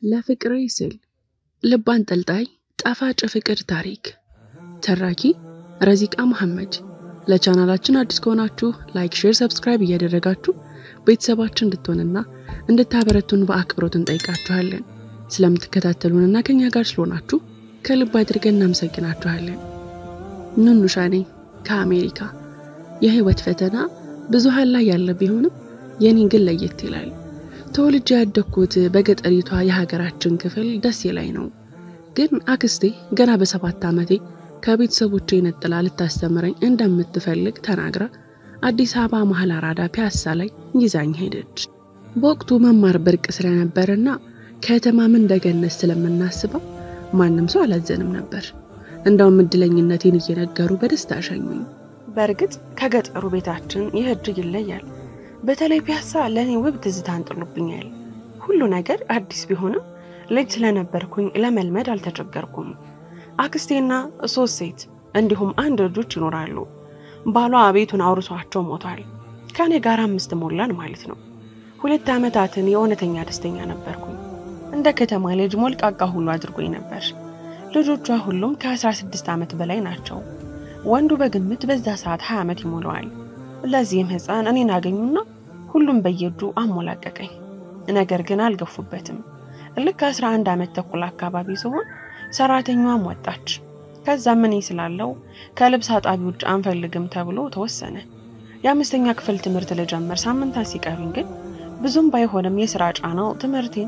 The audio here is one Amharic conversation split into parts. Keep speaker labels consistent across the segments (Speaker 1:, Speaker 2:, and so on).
Speaker 1: ለፍቅሬ ስል ልብ አንጠልጣይ ጣፋጭ ፍቅር ታሪክ ተራኪ ረዚቃ መሐመድ። ለቻናላችን አዲስ ከሆናችሁ ላይክ፣ ሼር፣ ሰብስክራይብ እያደረጋችሁ ቤተሰባችን እንድትሆንና እንድታበረቱን በአክብሮት እንጠይቃችኋለን። ስለምትከታተሉንና ከኛ ጋር ስለሆናችሁ ከልብ አድርገን እናመሰግናችኋለን። ኑኑሻ ነኝ ከአሜሪካ። የህይወት ፈተና ብዙሃን ላይ ያለ ቢሆንም የኔ ግን ለየት ይላል። ተወልጄ ያደግኩት በገጠሪቷ የሀገራችን ክፍል ደሴ ላይ ነው። ግን አክስቴ ገና በሰባት ዓመቴ ከቤተሰቦቼ ነጥላ ልታስተምረኝ እንደምትፈልግ ተናግራ አዲስ አበባ መሀል አራዳ ፒያሳ ላይ ይዛኝ ሄደች። በወቅቱ መማር ብርቅ ስለነበርና ከተማም እንደገነት ስለምናስበው ማንም ሰው አላዘንም ነበር። እንደውም እድለኝነቴን እየነገሩ በደስታ ሸኙኝ። በእርግጥ ከገጠሩ ቤታችን ይህ እጅግ ይለያል። በተለይ ፒያሳ ለእኔ ውብ ትዝታን ጥሎብኛል። ሁሉ ነገር አዲስ ቢሆንም ልጅ ስለነበርኩኝ ለመልመድ አልተቸገርኩም። አክስቴና ሶስት ሴት እንዲሁም አንድ ልጆች ይኖራሉ። ባሏ ቤቱን አውርሷቸው ሞቷል። ከእኔ ጋር አምስት ሞላን ማለት ነው። ሁለት ዓመታትን የእውነተኛ ደስተኛ ነበርኩኝ። እንደ ከተማ ልጅ ሞልቃቃ ሁሉ አድርጎኝ ነበር። ልጆቿ ሁሉም ከ16 ዓመት በላይ ናቸው። ወንዱ በግምት በዛ ሰዓት 20 ዓመት ይሞላዋል። ለዚህም ሕፃን እኔን አገኙና ሁሉም በየእጁ አሞላቀቀኝ። ነገር ግን አልገፉበትም። ልክ 11 ዓመት ተኩል አካባቢ ሲሆን ሰራተኛዋም ወጣች። ከዛም እኔ ስላለው ከልብስ አጣቢ ውጭ አንፈልግም ተብሎ ተወሰነ። የአምስተኛ ክፍል ትምህርት ልጀምር ሳምንታት ሲቀሩኝ ግን ብዙም ባይሆንም የስራ ጫናው ትምህርቴን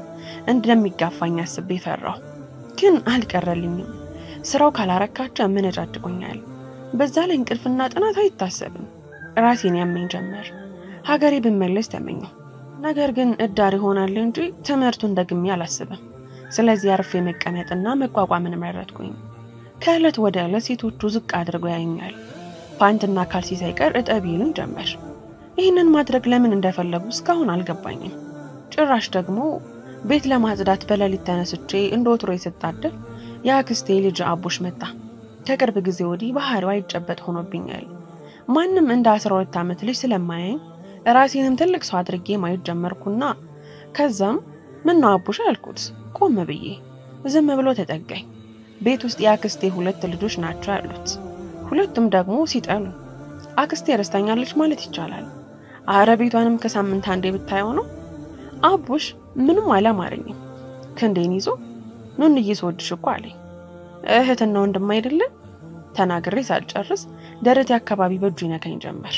Speaker 1: እንደሚጋፋኝ አስቤ ፈራሁ። ግን አልቀረልኝም። ስራው ካላረካቸው ያመነጫጭቁኛል። በዛ ላይ እንቅልፍና ጥናት አይታሰብም። ራሴን ያመኝ ጀመር። ሀገሬ ብመለስ ተመኘው። ነገር ግን እዳር ይሆናል እንጂ ትምህርቱን ደግሜ አላስብም። ስለዚህ አርፌ መቀመጥና መቋቋምን መረጥኩኝ። ከዕለት ወደ ዕለት ሴቶቹ ዝቅ አድርገው ያዩኛል። ፓንትና ካልሲ ሳይቀር እጠቢ ይሉኝ ጀመር። ይህንን ማድረግ ለምን እንደፈለጉ እስካሁን አልገባኝም። ጭራሽ ደግሞ ቤት ለማጽዳት በሌሊት ተነስቼ እንደ ወትሮ ስታደር የአክስቴ ልጅ አቡሽ መጣ። ከቅርብ ጊዜ ወዲህ ባህሪዋ አይጨበጥ ሆኖብኛል። ማንም እንደ አስራ ሁለት ዓመት ልጅ ስለማያኝ ራሴንም ትልቅ ሰው አድርጌ ማየት ጀመርኩና ከዛም ምን ነው አቡሽ አልኩት ቆም ብዬ። ዝም ብሎ ተጠጋኝ። ቤት ውስጥ የአክስቴ ሁለት ልጆች ናቸው ያሉት። ሁለቱም ደግሞ ሲጠሉ አክስቴ ረስታኛለች ማለት ይቻላል። አረ ቤቷንም ከሳምንት አንዴ ብታየው ነው። አቡሽ ምንም አላማረኝም። ክንዴን ይዞ ኑንዬ ስወድሽ እኮ አለኝ። እህትና ወንድም አይደለም ተናግሬ ሳልጨርስ ደረቴ አካባቢ በእጁ ይነካኝ ጀመር።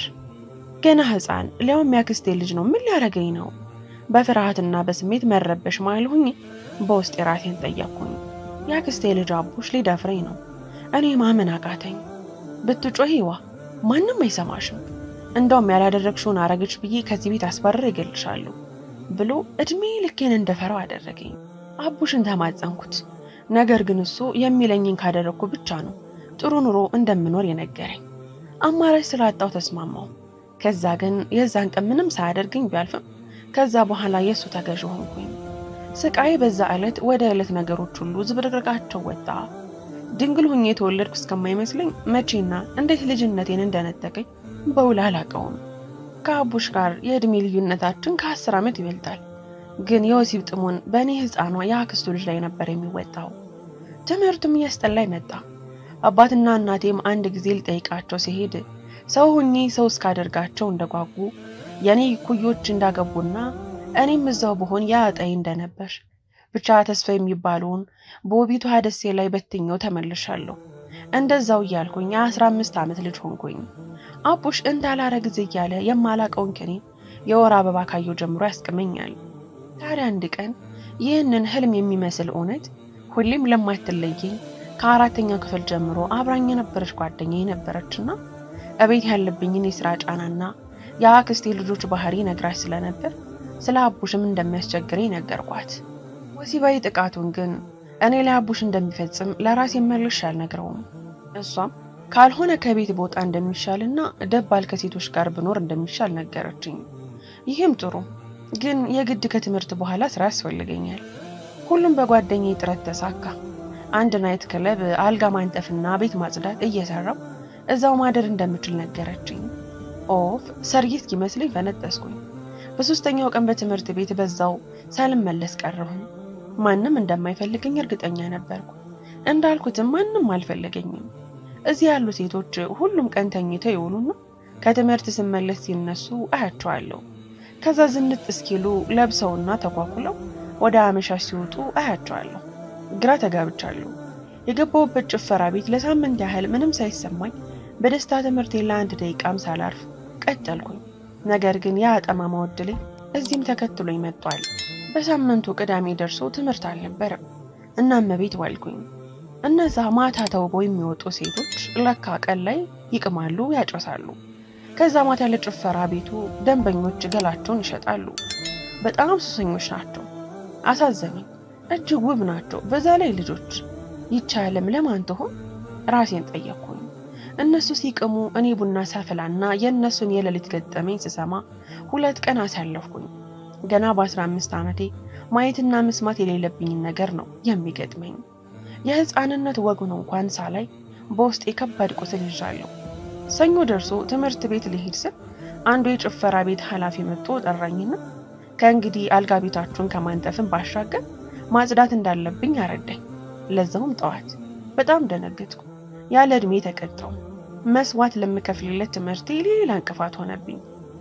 Speaker 1: ገና ሕፃን ሊያውም ያክስቴ ልጅ ነው። ምን ሊያደርገኝ ነው? በፍርሃትና በስሜት መረበሽ ማልሁኝ በውስጥ የራሴን ጠየቅኩኝ። የአክስቴ ልጅ አቡሽ ሊደፍረኝ ነው። እኔ ማመን አቃተኝ። ብትጮሂዋ ማንም አይሰማሽም፣ እንደውም ያላደረግሽውን አረገች ብዬ ከዚህ ቤት አስባረር ይገልሻለሁ ብሎ እድሜ ልኬን እንደፈራው አደረገኝ። አቡሽን ተማጸንኩት። ነገር ግን እሱ የሚለኝን ካደረግኩ ብቻ ነው ጥሩ ኑሮ እንደምኖር የነገረኝ። አማራጭ ስላጣው ተስማማው። ከዛ ግን የዛን ቀን ምንም ሳያደርገኝ ቢያልፍም ከዛ በኋላ የእሱ ተገዥ ሆንኩኝ። ስቃይ በዛ ዕለት ወደ ዕለት ነገሮች ሁሉ ዝብርቅርቃቸው ወጣ። ድንግል ሁኜ የተወለድኩ እስከማይመስለኝ መቼና እንዴት ልጅነቴን እንደነጠቀኝ በውል አላውቀውም። ከአቡሽ ጋር የዕድሜ ልዩነታችን ከአስር ዓመት ይበልጣል። ግን የወሲብ ጥሙን በእኔ ሕፃኗ የአክስቱ ልጅ ላይ ነበር የሚወጣው። ትምህርቱም እያስጠላኝ መጣ። አባትና እናቴም አንድ ጊዜ ልጠይቃቸው ሲሄድ ሰው ሁኜ ሰው እስካደርጋቸው እንደጓጉ የእኔ ኩዮች እንዳገቡና እኔም እዛው በሆን ያጠይ እንደነበር ብቻ ተስፋ የሚባለውን በውቢቷ ደሴ ላይ በትኛው ተመልሻለሁ። እንደዛው እያልኩኝ የአስራ አምስት ዓመት ልጅ ሆንኩኝ። አቡሽ እንዳላረግዝ እያለ የማላቀውን ከኔ የወር አበባ ካየው ጀምሮ ያስቅመኛል። ታዲያ አንድ ቀን ይህንን ህልም የሚመስል እውነት ሁሌም ለማትለየኝ ከአራተኛው ክፍል ጀምሮ አብራኝ የነበረች ጓደኛ የነበረችና እቤት ያለብኝን የስራ ጫናና የአክስቴ ልጆች ባህሪ ነግራች ስለነበር ስለ አቡሽም እንደሚያስቸግረኝ ነገርኳት። ወሲባዊ ጥቃቱን ግን እኔ ላይ አቡሽ እንደሚፈጽም ለራሴ መልሼ አልነግረውም። እሷም ካልሆነ ከቤት ቦታ እንደሚሻልና ደባል ከሴቶች ጋር ብኖር እንደሚሻል ነገረችኝ። ይህም ጥሩ ግን የግድ ከትምህርት በኋላ ስራ ያስፈልገኛል። ሁሉም በጓደኛዬ ጥረት ተሳካ። አንድ ናይት ክለብ አልጋ ማንጠፍና ቤት ማጽዳት እየሰራው እዛው ማደር እንደምችል ነገረችኝ። ኦፍ ሰርጌ እስኪመስለኝ ፈነጠስኩኝ። በሶስተኛው ቀን በትምህርት ቤት በዛው ሳልመለስ ቀረሁኝ። ማንም እንደማይፈልገኝ እርግጠኛ ነበርኩ። እንዳልኩትም ማንም አልፈለገኝም። እዚህ ያሉ ሴቶች ሁሉም ቀን ተኝተው ይውሉና ከትምህርት ስመለስ ሲነሱ አያቸዋለሁ። ከዛ ዝንጥ እስኪሉ ለብሰውና ተኳኩለው ወደ አመሻሽ ሲወጡ አያቸዋለሁ። ግራ ተጋብቻለሁ። የገባሁበት ጭፈራ ቤት ለሳምንት ያህል ምንም ሳይሰማኝ በደስታ ትምህርቴ ለአንድ ደቂቃም ሳላርፍ ቀጠልኩኝ። ነገር ግን ያ ጠማማ ዕድሌ እዚህም ተከትሎኝ መጥቷል። በሳምንቱ ቅዳሜ ደርሶ ትምህርት አልነበረም። እናም ቤት ዋልኩኝ። እነዛ ማታ ተውበው የሚወጡ ሴቶች ለካ ቀን ላይ ይቅማሉ፣ ያጨሳሉ። ከዛ ማታ ለጭፈራ ቤቱ ደንበኞች ገላቸውን ይሸጣሉ። በጣም ሱሰኞች ናቸው። አሳዘነኝ። እጅግ ውብ ናቸው። በዛ ላይ ልጆች። ይቺ ዓለም ለማን ትሆን? ራሴን ጠየቅኩኝ። እነሱ ሲቅሙ እኔ ቡና ሳፈላና የእነሱን የሌሊት ገጠመኝ ስሰማ ሁለት ቀን አሳለፍኩኝ። ገና በአስራ አምስት ዓመቴ ማየትና መስማት የሌለብኝን ነገር ነው የሚገጥመኝ። የሕፃንነት ወጉን እንኳን ሳላይ በውስጥ የከባድ ቁስል ይዣለሁ። ሰኞ ደርሶ ትምህርት ቤት ልሄድ ስል አንዱ የጭፈራ ቤት ኃላፊ መጥቶ ጠራኝና ከእንግዲህ አልጋ ቤታችሁን ከማንጠፍን ባሻገር ማጽዳት እንዳለብኝ አረዳኝ። ለዛውም ጠዋት። በጣም ደነገጥኩ። ያለ ዕድሜ ተቀጣው። መስዋዕት ለምከፍልለት ትምህርቴ ሌላ እንቅፋት ሆነብኝ።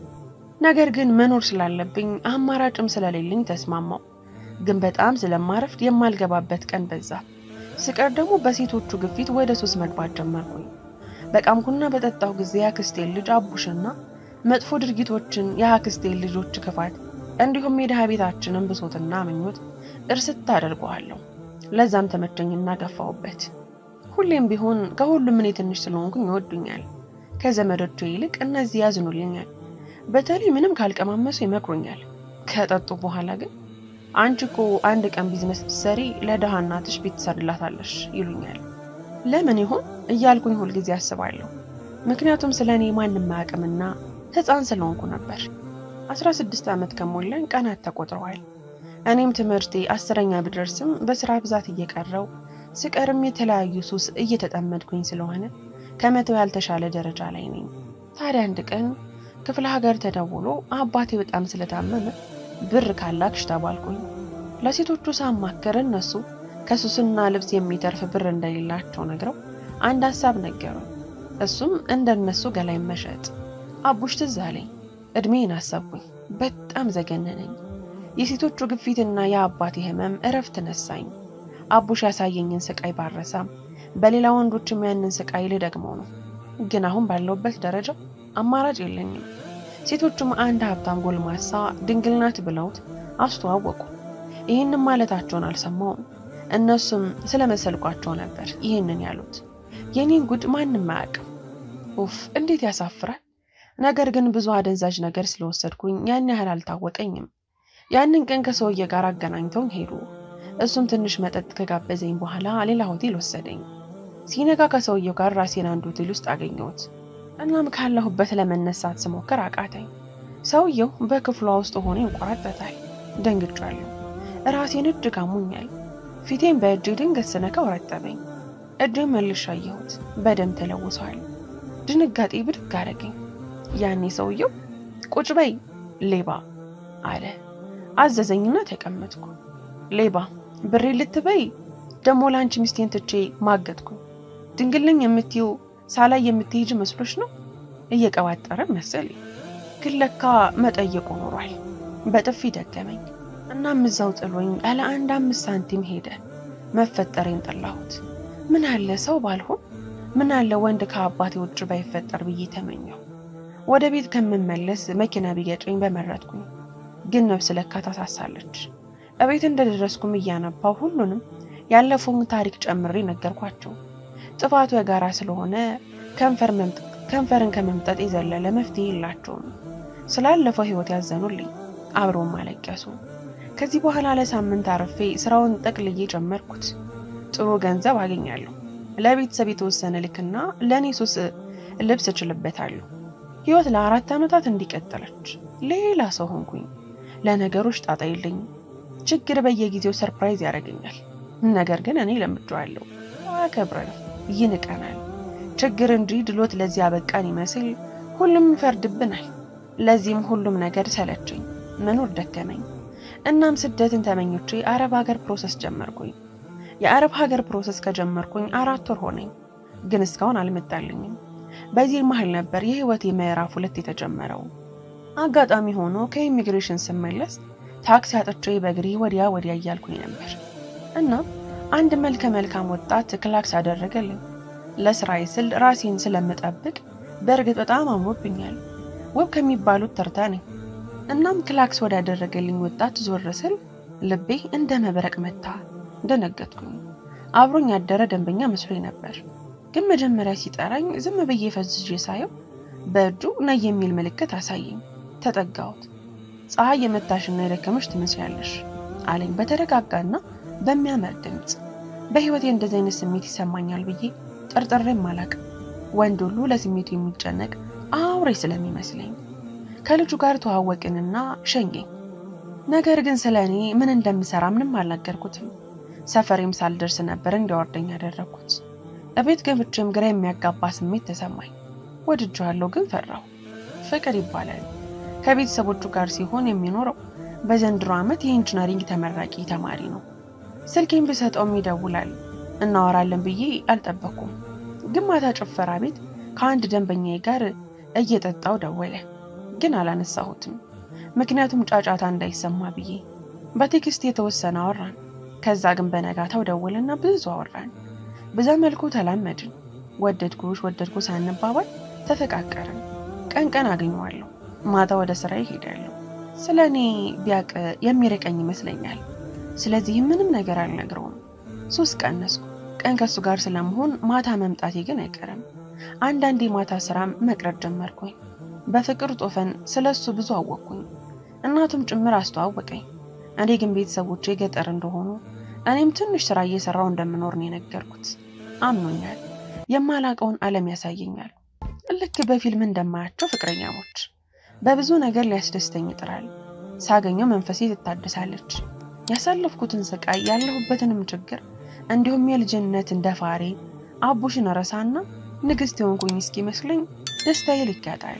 Speaker 1: ነገር ግን መኖር ስላለብኝ አማራጭም ስለሌለኝ ተስማማው። ግን በጣም ስለማረፍድ የማልገባበት ቀን በዛ። ስቀር ደግሞ በሴቶቹ ግፊት ወደ ሱስ መግባት ጀመርኩኝ። በቃምኩና በጠጣው ጊዜ የአክስቴን ልጅ አቡሽና መጥፎ ድርጊቶችን የአክስቴን ልጆች ክፋት እንዲሁም የድሃ ቤታችንን ብሶትና ምኞት እርስት አደርገዋለሁ። ለዛም ተመቸኝና ገፋውበት። ሁሌም ቢሆን ከሁሉም እኔ ትንሽ ስለሆንኩኝ ይወዱኛል። ከዘመዶቹ ይልቅ እነዚህ ያዝኑልኛል። በተለይ ምንም ካልቀማመሱ ይመክሩኛል። ከጠጡ በኋላ ግን አንቺ እኮ አንድ ቀን ቢዝነስ ብትሰሪ ለድሃ እናትሽ ቤት ትሰርላታለሽ ይሉኛል። ለምን ይሆን እያልኩኝ ሁልጊዜ አስባለሁ። ምክንያቱም ስለ እኔ ማንም አያውቅምና ሕፃን ስለሆንኩ ነበር። አስራ ስድስት ዓመት ከሞላኝ ቀናት ተቆጥረዋል። እኔም ትምህርቴ አስረኛ ብደርስም በስራ ብዛት እየቀረው ስቀርም የተለያዩ ሱስ እየተጠመድኩኝ ስለሆነ ከመተው ያልተሻለ ደረጃ ላይ ነኝ። ታዲያ አንድ ቀን ክፍለ ሀገር ተደውሎ አባቴ በጣም ስለታመመ ብር ካላክሽ ተባልኩኝ። ለሴቶቹ ሳማከር እነሱ ከሱስና ልብስ የሚተርፍ ብር እንደሌላቸው ነግረው አንድ ሀሳብ ነገሩ። እሱም እንደነሱ ገላይ መሸጥ። አቡሽ ትዝ አለኝ። እድሜን አሰብኩኝ። በጣም ዘገነነኝ። የሴቶቹ ግፊትና የአባቴ ህመም እረፍት ነሳኝ። አቡሽ ያሳየኝን ስቃይ ባረሳም በሌላ ወንዶችም ያንን ስቃይ ልደግመው ነው። ግን አሁን ባለውበት ደረጃ አማራጭ የለኝም። ሴቶቹም አንድ ሀብታም ጎልማሳ ድንግል ናት ብለውት አስተዋወቁ። ይህንን ማለታቸውን አልሰማውም። እነሱም ስለመሰልኳቸው ነበር ይህንን ያሉት። የኔን ጉድ ማንም አያውቅም። ኡፍ እንዴት ያሳፍራል። ነገር ግን ብዙ አደንዛዥ ነገር ስለወሰድኩኝ ያን ያህል አልታወቀኝም። ያንን ቀን ከሰውዬ ጋር አገናኝተውኝ ሄዱ። እሱም ትንሽ መጠጥ ከጋበዘኝ በኋላ ሌላ ሆቴል ወሰደኝ። ሲነጋ ከሰውየው ጋር ራሴን አንድ ሆቴል ውስጥ አገኘሁት። እናም ካለሁበት ለመነሳት ስሞክር አቃተኝ። ሰውየው በክፍሏ ውስጥ ሆኖ ይንቆራጠታል። ደንግጫለሁ። ራሴን እጅግ አሞኛል። ፊቴን በእጄ ድንገት ስነካው ረጠበኝ። እጄን መልሼ አየሁት፣ በደም ተለውሷል። ድንጋጤ ብድግ አደረገኝ። ያኔ ሰውየው ቁጭ በይ ሌባ አለ። አዘዘኝና ተቀመጥኩ። ሌባ ብሬ ልትበይ ደሞ ለአንቺ ሚስቴን ትቼ ማገጥኩ። ድንግልኝ የምትይው ሳላይ የምትሄጅ መስሎች ነው? እየቀባጠረ መሰለኝ። ግን ለካ መጠየቁ ኖሯል። በጥፊ ደገመኝ። እናም እዛው ጥሎኝ ያለ አንድ አምስት ሳንቲም ሄደ። መፈጠሬን ጠላሁት። ምን አለ ሰው ባልሆን፣ ምን አለ ወንድ ከአባቴ ውጭ ባይፈጠር ብዬ ተመኘው። ወደ ቤት ከምመለስ መኪና ቢገጨኝ በመረጥኩኝ። ግን ነፍስ ለካ ታሳሳለች። እቤት እንደደረስኩም እያነባው ሁሉንም ያለፈውን ታሪክ ጨምሬ ነገርኳቸው። ጥፋቱ የጋራ ስለሆነ ከንፈርን ከመምጠጥ የዘለለ መፍትሄ የላቸውም። ስላለፈው ሕይወት ያዘኑልኝ፣ አብረውም አለቀሱ። ከዚህ በኋላ ለሳምንት አርፌ ስራውን ጠቅልዬ ጀመርኩት። ጥሩ ገንዘብ አገኛለሁ። ለቤተሰብ የተወሰነ ልክና ለእኔ ሱስ ልብስ እችልበታለሁ። ሕይወት ለአራት ዓመታት እንዲቀጠለች ሌላ ሰው ሆንኩኝ። ለነገሮች ጣጣ የለኝም። ችግር በየጊዜው ሰርፕራይዝ ያደርገኛል። ነገር ግን እኔ ለምጄዋለሁ። አከብረን ይንቀናል። ችግር እንጂ ድሎት ለዚህ አበቃን ይመስል ሁሉም ይፈርድብናል። ለዚህም ሁሉም ነገር ሰለቸኝ፣ መኖር ደከመኝ። እናም ስደትን ተመኞቼ አረብ ሀገር ፕሮሰስ ጀመርኩኝ። የአረብ ሀገር ፕሮሰስ ከጀመርኩኝ አራት ወር ሆነኝ፣ ግን እስካሁን አልመጣልኝም። በዚህ መሀል ነበር የህይወቴ ምዕራፍ ሁለት የተጀመረው። አጋጣሚ ሆኖ ከኢሚግሬሽን ስመለስ ታክሲ አጥቼ በእግሬ ወዲያ ወዲያ እያልኩኝ ነበር እና አንድ መልከ መልካም ወጣት ክላክስ አደረገልኝ። ለስራዬ ስል ራሴን ስለምጠብቅ በእርግጥ በጣም አምሮብኛል። ውብ ከሚባሉት ተርታ ነኝ። እናም ክላክስ ወዳደረገልኝ ወጣት ዞር ስል ልቤ እንደ መብረቅ መታ። ደነገጥኩኝ። አብሮኝ ያደረ ደንበኛ መስሎኝ ነበር፣ ግን መጀመሪያ ሲጠራኝ ዝም ብዬ ፈዝዤ ሳየው በእጁ ነይ የሚል ምልክት አሳየኝ። ተጠጋሁት። ፀሐይ የመታሽና የደከመሽ ትመስያለሽ አለኝ በተረጋጋና በሚያምር ድምፅ። በህይወቴ እንደዚህ አይነት ስሜት ይሰማኛል ብዬ ጠርጥሬም አላቅም። ወንድ ሁሉ ለስሜቱ የሚጨነቅ አውሬ ስለሚመስለኝ ከልጁ ጋር ተዋወቅንና ሸኘኝ። ነገር ግን ስለ እኔ ምን እንደምሰራ ምንም አልነገርኩትም። ሰፈሬም ሳልደርስ ነበር እንዲያወርደኝ ያደረግኩት። እቤት ገብቼም ግራ የሚያጋባ ስሜት ተሰማኝ። ወድጄዋለሁ፣ ግን ፈራሁ። ፍቅር ይባላል። ከቤተሰቦቹ ጋር ሲሆን የሚኖረው በዘንድሮ ዓመት የኢንጂነሪንግ ተመራቂ ተማሪ ነው። ስልኬን ብሰጠውም ይደውላል። እናወራለን ብዬ አልጠበኩም። ግን ማታ ጭፈራ ቤት ከአንድ ደንበኛዬ ጋር እየጠጣው ደወለ። ግን አላነሳሁትም፣ ምክንያቱም ጫጫታ እንዳይሰማ ብዬ። በቴክስት የተወሰነ አወራን። ከዛ ግን በነጋታው ደወለና ብዙ አወራን። በዛ መልኩ ተላመድን። ወደድኩሽ ወደድኩ ሳንባባል ተፈቃቀርን። ቀን ቀን አገኘዋለሁ፣ ማታ ወደ ስራ ይሄዳለሁ። ስለ እኔ ቢያቅ የሚርቀኝ ይመስለኛል። ስለዚህ ምንም ነገር አልነግረውም። ሶስት ቀነስኩ። ቀን ከሱ ጋር ስለመሆን ማታ መምጣቴ ግን አይቀርም። አንዳንዴ ማታ ስራም መቅረት ጀመርኩኝ። በፍቅር ጦፈን ስለ እሱ ብዙ አወቅኩኝ። እናቱም ጭምር አስተዋወቀኝ። እኔ ግን ቤተሰቦቼ ገጠር እንደሆኑ እኔም ትንሽ ስራ እየሰራው እንደምኖር ነው የነገርኩት። አምኖኛል። የማላቀውን ዓለም ያሳየኛል። ልክ በፊልም እንደማያቸው ፍቅረኛሞች። በብዙ ነገር ሊያስደስተኝ ይጥራል። ሳገኘው መንፈሴ ትታደሳለች። ያሳለፍኩትን ስቃይ፣ ያለሁበትንም ችግር እንዲሁም የልጅነት እንደ ፋሬ አቡሽን ረሳና ንግስት የሆንኩኝ እስኪመስለኝ ደስታዬ ልክ ያጣል።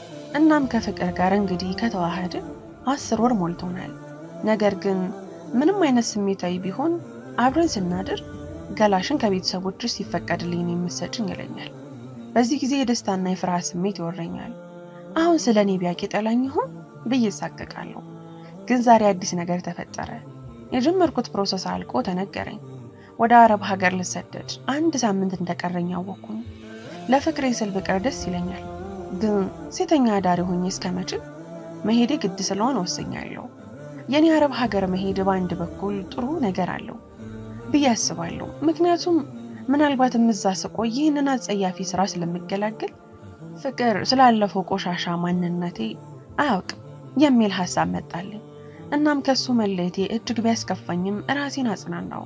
Speaker 1: እናም ከፍቅር ጋር እንግዲህ ከተዋሃደ አስር ወር ሞልቶናል። ነገር ግን ምንም አይነት ስሜታዊ ቢሆን አብረን ስናድር ገላሽን ከቤተሰቦችሽ ሲፈቀድልኝ የምትሰጭኝ ይለኛል። በዚህ ጊዜ የደስታና የፍርሃት ስሜት ይወረኛል። አሁን ስለ እኔ ቢያውቅ ይጠላኝ ይሆን ብዬ እሳቀቃለሁ። ግን ዛሬ አዲስ ነገር ተፈጠረ። የጀመርኩት ፕሮሰስ አልቆ ተነገረኝ። ወደ አረብ ሀገር ልሰደድ አንድ ሳምንት እንደቀረኝ አወቅኩኝ። ለፍቅሬ ስል ብቀር ደስ ይለኛል፣ ግን ሴተኛ አዳሪ ሆኜ እስከመችል መሄዴ ግድ ስለሆነ ወሰኛለሁ። የኔ አረብ ሀገር መሄድ በአንድ በኩል ጥሩ ነገር አለው ብዬ አስባለሁ። ምክንያቱም ምናልባትም እዛ ስቆይ ይህንን አጸያፊ ስራ ስለምገላገል ፍቅር ስላለፈው ቆሻሻ ማንነቴ አያውቅም የሚል ሀሳብ መጣልኝ። እናም ከሱ መለየቴ እጅግ ቢያስከፋኝም ራሴን አጽናናው።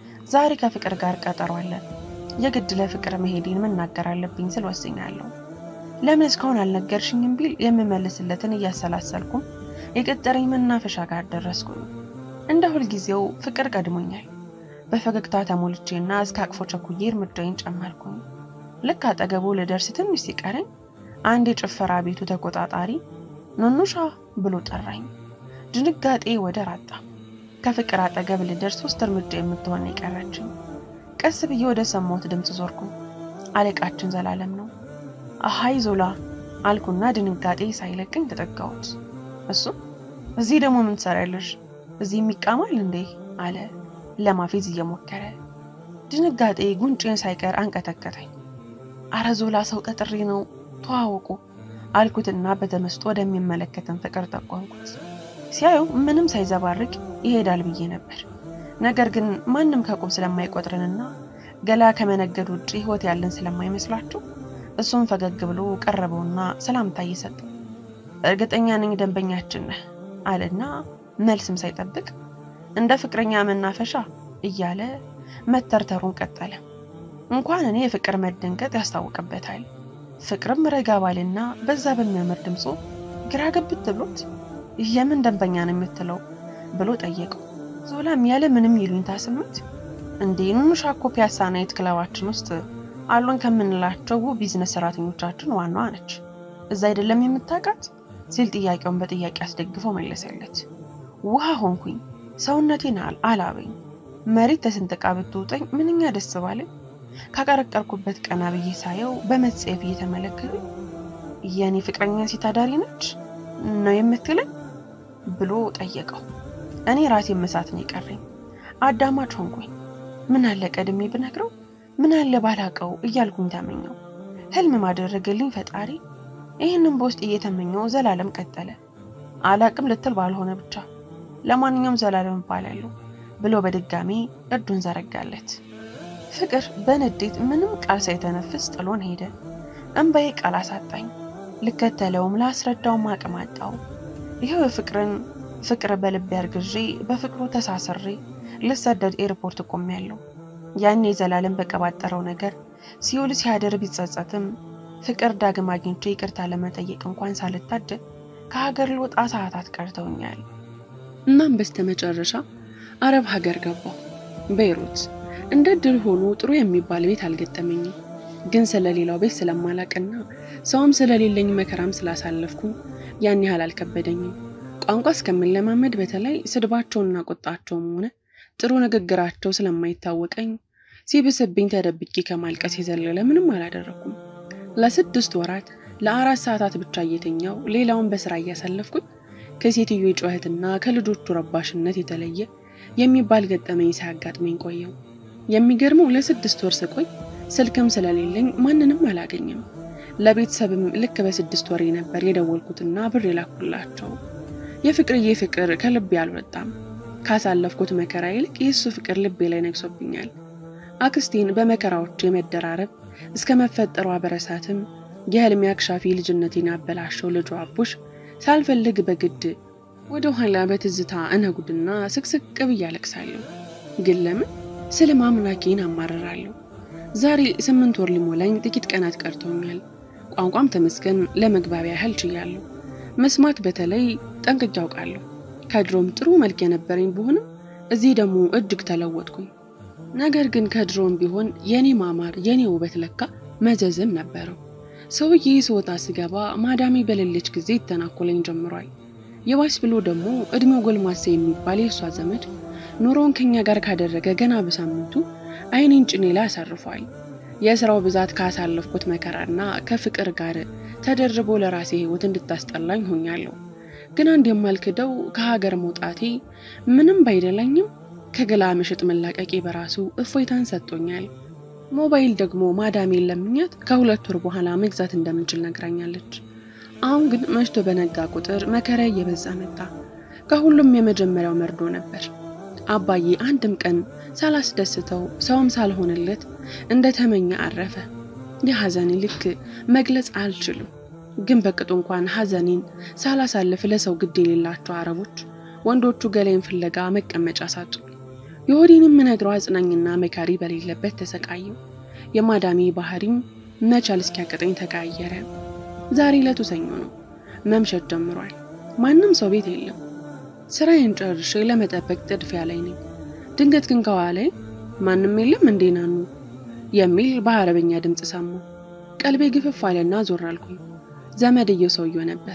Speaker 1: ዛሬ ከፍቅር ጋር ቀጠሮ አለን። የግድ ለፍቅር መሄዴን መናገር አለብኝ ስል ወስኛለሁ። ለምን እስካሁን አልነገርሽኝም ቢል የምመልስለትን እያሰላሰልኩም የቀጠረኝ መናፈሻ ጋር ደረስኩኝ። እንደ ሁልጊዜው ፍቅር ቀድሞኛል። በፈገግታ ተሞልቼና እስከ አቅፎ ቸኩዬ እርምጃዬን ጨመርኩኝ። ልክ አጠገቡ ልደርስ ትንሽ ሲቀረኝ አንድ የጭፈራ ቤቱ ተቆጣጣሪ ኑኑሻ ብሎ ጠራኝ። ድንጋጤ ወደ ራጣ ከፍቅር አጠገብ ልደርስ ሶስት እርምጃ የምትሆን የቀረችኝ። ቀስ ብዬ ወደ ሰማሁት ድምፅ ዞርኩ። አለቃችን ዘላለም ነው። አሃይ ዞላ አልኩና ድንጋጤ ሳይለቅኝ ተጠጋሁት። እሱ እዚህ ደግሞ ምን ትሰሪያለሽ? እዚህ የሚቃማል እንዴ? አለ ለማፌዝ እየሞከረ። ድንጋጤ ጉንጬን ሳይቀር አንቀጠቀጠኝ። አረ ዞላ ሰው ቀጥሬ ነው ተዋወቁ አልኩትና በተመስጦ ወደሚመለከተን ፍቅር ጠቆምኩት። ሲያዩ ምንም ሳይዘባርቅ ይሄዳል ብዬ ነበር። ነገር ግን ማንም ከቁም ስለማይቆጥረንና ገላ ከመነገድ ውጭ ሕይወት ያለን ስለማይመስላቸው እሱም ፈገግ ብሎ ቀረበውና ሰላምታ እየሰጠ እርግጠኛ ነኝ ደንበኛችን ነህ አለና መልስም ሳይጠብቅ እንደ ፍቅረኛ መናፈሻ እያለ መተርተሩን ቀጠለ። እንኳን እኔ የፍቅር መደንገጥ ያስታውቅበታል። ፍቅርም ረጋ ባልና በዛ በሚያምር ድምፁ ግራ ገብት ብሎት የምን ደንበኛ ነው የምትለው ብሎ ጠየቀው። ዞላም ያለ ምንም ይሉኝታ ስሜት እንዴ ኑኑሻ እኮ ፒያሳ ናይት ክለባችን ውስጥ አሉን ከምንላቸው ቢዝነስ ሰራተኞቻችን ዋናዋ ነች። እዛ አይደለም የምታውቃት ሲል ጥያቄውን በጥያቄ አስደግፎ መለሰለት።
Speaker 2: ውሃ ሆንኩኝ። ሰውነቴን አላበኝ። መሬት ተስንጥቃ ብትውጠኝ ምንኛ ደስ ባለኝ። ካቀረቀርኩበት ቀና ብዬ ሳየው በመጸየፍ እየተመለከተ የእኔ ፍቅረኛ ሴት አዳሪ ነች ነው የምትለኝ ብሎ ጠየቀው። እኔ ራሴ መሳት ነው የቀረኝ። አዳማች ሆንኩኝ። ምን አለ ቀድሜ ብነግረው፣ ምን አለ ባላቀው እያልኩኝ ተመኘው። ህልም ማደረገልኝ ፈጣሪ። ይህንም በውስጥ እየተመኘው ዘላለም ቀጠለ። አላቅም ልትል ባልሆነ ብቻ ለማንኛውም ዘላለም እባላለሁ ብሎ በድጋሚ እጁን ዘረጋለት። ፍቅር በንዴት ምንም ቃል ሳይተነፍስ ጥሎን ሄደ። እንባዬ ቃል አሳጣኝ። ልከተለውም ላስረዳውም አቅም አጣው። ይኸው የፍቅርን ፍቅር በልቤ አርግዤ በፍቅሩ ተሳስሬ ልሰደድ ኤርፖርት ቆሜያለሁ። ያኔ ዘላለም በቀባጠረው ነገር ሲውል ሲያደር ቢጸጸትም ፍቅር ዳግም አግኝቼ ይቅርታ ለመጠየቅ እንኳን ሳልታደል ከሀገር ልወጣ ሰዓታት ቀርተውኛል።
Speaker 1: እናም በስተመጨረሻ አረብ ሀገር ገባሁ፣ ቤይሩት። እንደ ድል ሆኖ ጥሩ የሚባል ቤት አልገጠመኝም። ግን ስለሌላው ቤት ስለማላቅና ሰውም ስለሌለኝ መከራም ስላሳለፍኩ ያን ያህል አልከበደኝም። ቋንቋ እስከምንለማመድ በተለይ ስድባቸውና ቁጣቸውም ሆነ ጥሩ ንግግራቸው ስለማይታወቀኝ ሲብስብኝ ተደብቄ ከማልቀስ የዘለለ ምንም አላደረኩም። ለስድስት ወራት ለአራት ሰዓታት ብቻ እየተኛው ሌላውን በስራ እያሳለፍኩኝ ከሴትዮ ጩኸትና ከልጆቹ ረባሽነት የተለየ የሚባል ገጠመኝ ሳያጋጥመኝ ቆየው። የሚገርመው ለስድስት ወር ስቆይ ስልክም ስለሌለኝ ማንንም አላገኝም። ለቤተሰብም ልክ በስድስት ወሬ ነበር የደወልኩትና ብር የላኩላቸው። የፍቅርዬ ፍቅር ከልቤ አልወጣም። ካሳለፍኩት መከራ ይልቅ የእሱ ፍቅር ልቤ ላይ ነግሶብኛል። አክስቴን በመከራዎች የመደራረብ እስከ መፈጠሯ በረሳትም የህልሜ አክሻፊ ልጅነቴን ያበላሸው ልጇ አቡሽ ሳልፈልግ በግድ ወደ ኋላ በትዝታ እነጉድና ስቅስቅ ብዬ አለቅሳለሁ። ግን ለምን ስለ ማምላኬን አማርራለሁ። ዛሬ ስምንት ወር ሊሞላኝ ጥቂት ቀናት ቀርተውኛል። ቋንቋም ተመስገን ለመግባቢያ ያህል ችያለሁ። መስማት በተለይ ጠንቅቄ አውቃለሁ። ከድሮም ጥሩ መልክ የነበረኝ ብሆንም እዚህ ደግሞ እጅግ ተለወጥኩኝ። ነገር ግን ከድሮም ቢሆን የኔ ማማር የኔ ውበት ለካ መዘዝም ነበረው። ሰውዬ ስወጣ ስገባ ማዳሜ በሌለች ጊዜ ይተናኮለኝ ጀምሯል። የባስ ብሎ ደግሞ እድሜው ጎልማሳ የሚባል የእሷ ዘመድ ኑሮውን ከኛ ጋር ካደረገ ገና በሳምንቱ አይኔን ጭኔ ላይ አሳርፏል። የስራው ብዛት ካሳለፍኩት መከራና ከፍቅር ጋር ተደርቦ ለራሴ ህይወት እንድታስጠላኝ ሆኛለሁ። ግን አንድ የማልክደው ከሀገር መውጣቴ ምንም ባይደላኝም ከገላ ምሽጥ መላቀቄ በራሱ እፎይታን ሰጥቶኛል። ሞባይል ደግሞ ማዳሜን ለምኛት ከሁለት ወር በኋላ መግዛት እንደምንችል ነግራኛለች። አሁን ግን መሽቶ በነጋ ቁጥር መከራ እየበዛ መጣ። ከሁሉም የመጀመሪያው መርዶ ነበር። አባዬ አንድም ቀን ሳላስደስተው ሰውም ሳልሆንለት እንደተመኘ አረፈ። የሐዘኔ ልክ መግለጽ አልችልም። ግን በቅጡ እንኳን ሐዘኔን ሳላሳልፍ ለሰው ግድ የሌላቸው አረቦች ወንዶቹ ገላይን ፍለጋ መቀመጫ ሳጡ። የሆዴን የምነግረው አጽናኝና መካሪ በሌለበት ተሰቃየው። የማዳሜ ባህሪም መቻል እስኪያቅጠኝ ተቀያየረ። ዛሬ ዕለቱ ሰኞ ነው። መምሸት ጀምሯል። ማንም ሰው ቤት የለም። ስራዬን ጨርሼ ለመጠበቅ ጥድፊያ ላይ ነኝ። ድንገት ግን ከኋላዬ ማንም የለም እንዴ ናኑ የሚል በአረበኛ ድምፅ ሰማሁ። ቀልቤ ግፍፍ አለና ዞር አልኩኝ። ዘመድየው ሰውየው ነበር።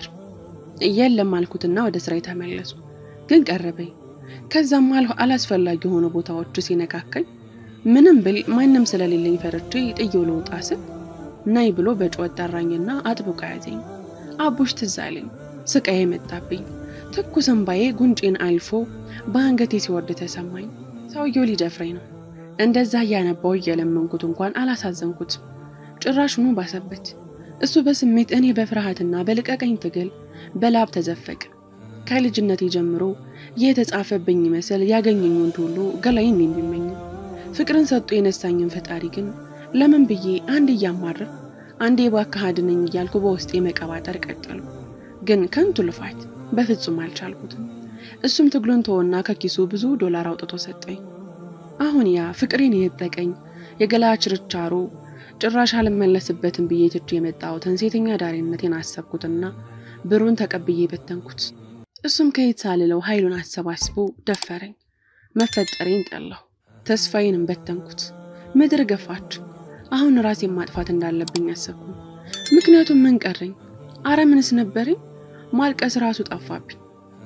Speaker 1: የለም አልኩትና ወደ ስራ የተመለሱ ግን ቀረበኝ። ከዛም አላስፈላጊ የሆኑ ቦታዎች ሲነካከኝ ምንም ብል ማንም ስለሌለኝ ፈርቼ ጥዬው ልወጣ ስል ናይ ብሎ በጩኸት ጠራኝና አጥብቆ ያዘኝ። አቡሽ ትዝ አለኝ። ስቃዬ መጣብኝ። ትኩስ እንባዬ ጉንጬን አልፎ በአንገቴ ሲወርድ ተሰማኝ። ሰውየው ሊደፍረኝ ነው። እንደዛ እያነባው እየለመንኩት እንኳን አላሳዘንኩት። ጭራሹኑ ባሰበት። እሱ በስሜት እኔ በፍርሃትና በልቀቀኝ ትግል በላብ ተዘፈቀ። ከልጅነቴ ጀምሮ የተጻፈብኝ ይመስል ያገኘኝ ወንድ ሁሉ ገላይን የሚመኝ ፍቅርን ሰጥቶ የነሳኝን ፈጣሪ ግን ለምን ብዬ አንድ እያማረር አንዴ እባክህ አድነኝ እያልኩ በውስጤ መቀባጠር ቀጠሉ። ግን ከንቱ ልፋት፣ በፍጹም አልቻልኩትም። እሱም ትግሉን ተወና ከኪሱ ብዙ ዶላር አውጥቶ ሰጠኝ። አሁን ያ ፍቅሬን የነጠቀኝ የገላ ችርቻሮ ጭራሽ አልመለስበትም ብዬ ትቼ የመጣሁትን ሴተኛ ዳሪነቴን አሰብኩትና ብሩን ተቀብዬ በተንኩት። እሱም ከየት ሳልለው ኃይሉን አሰባስቦ ደፈረኝ። መፈጠሬን ጠላሁ። ተስፋዬንም በተንኩት። ምድር ገፋች። አሁን ራሴን ማጥፋት እንዳለብኝ አሰብኩ። ምክንያቱም ምን ቀረኝ? አረ ምንስ ነበረኝ? ማልቀስ ራሱ ጠፋብኝ።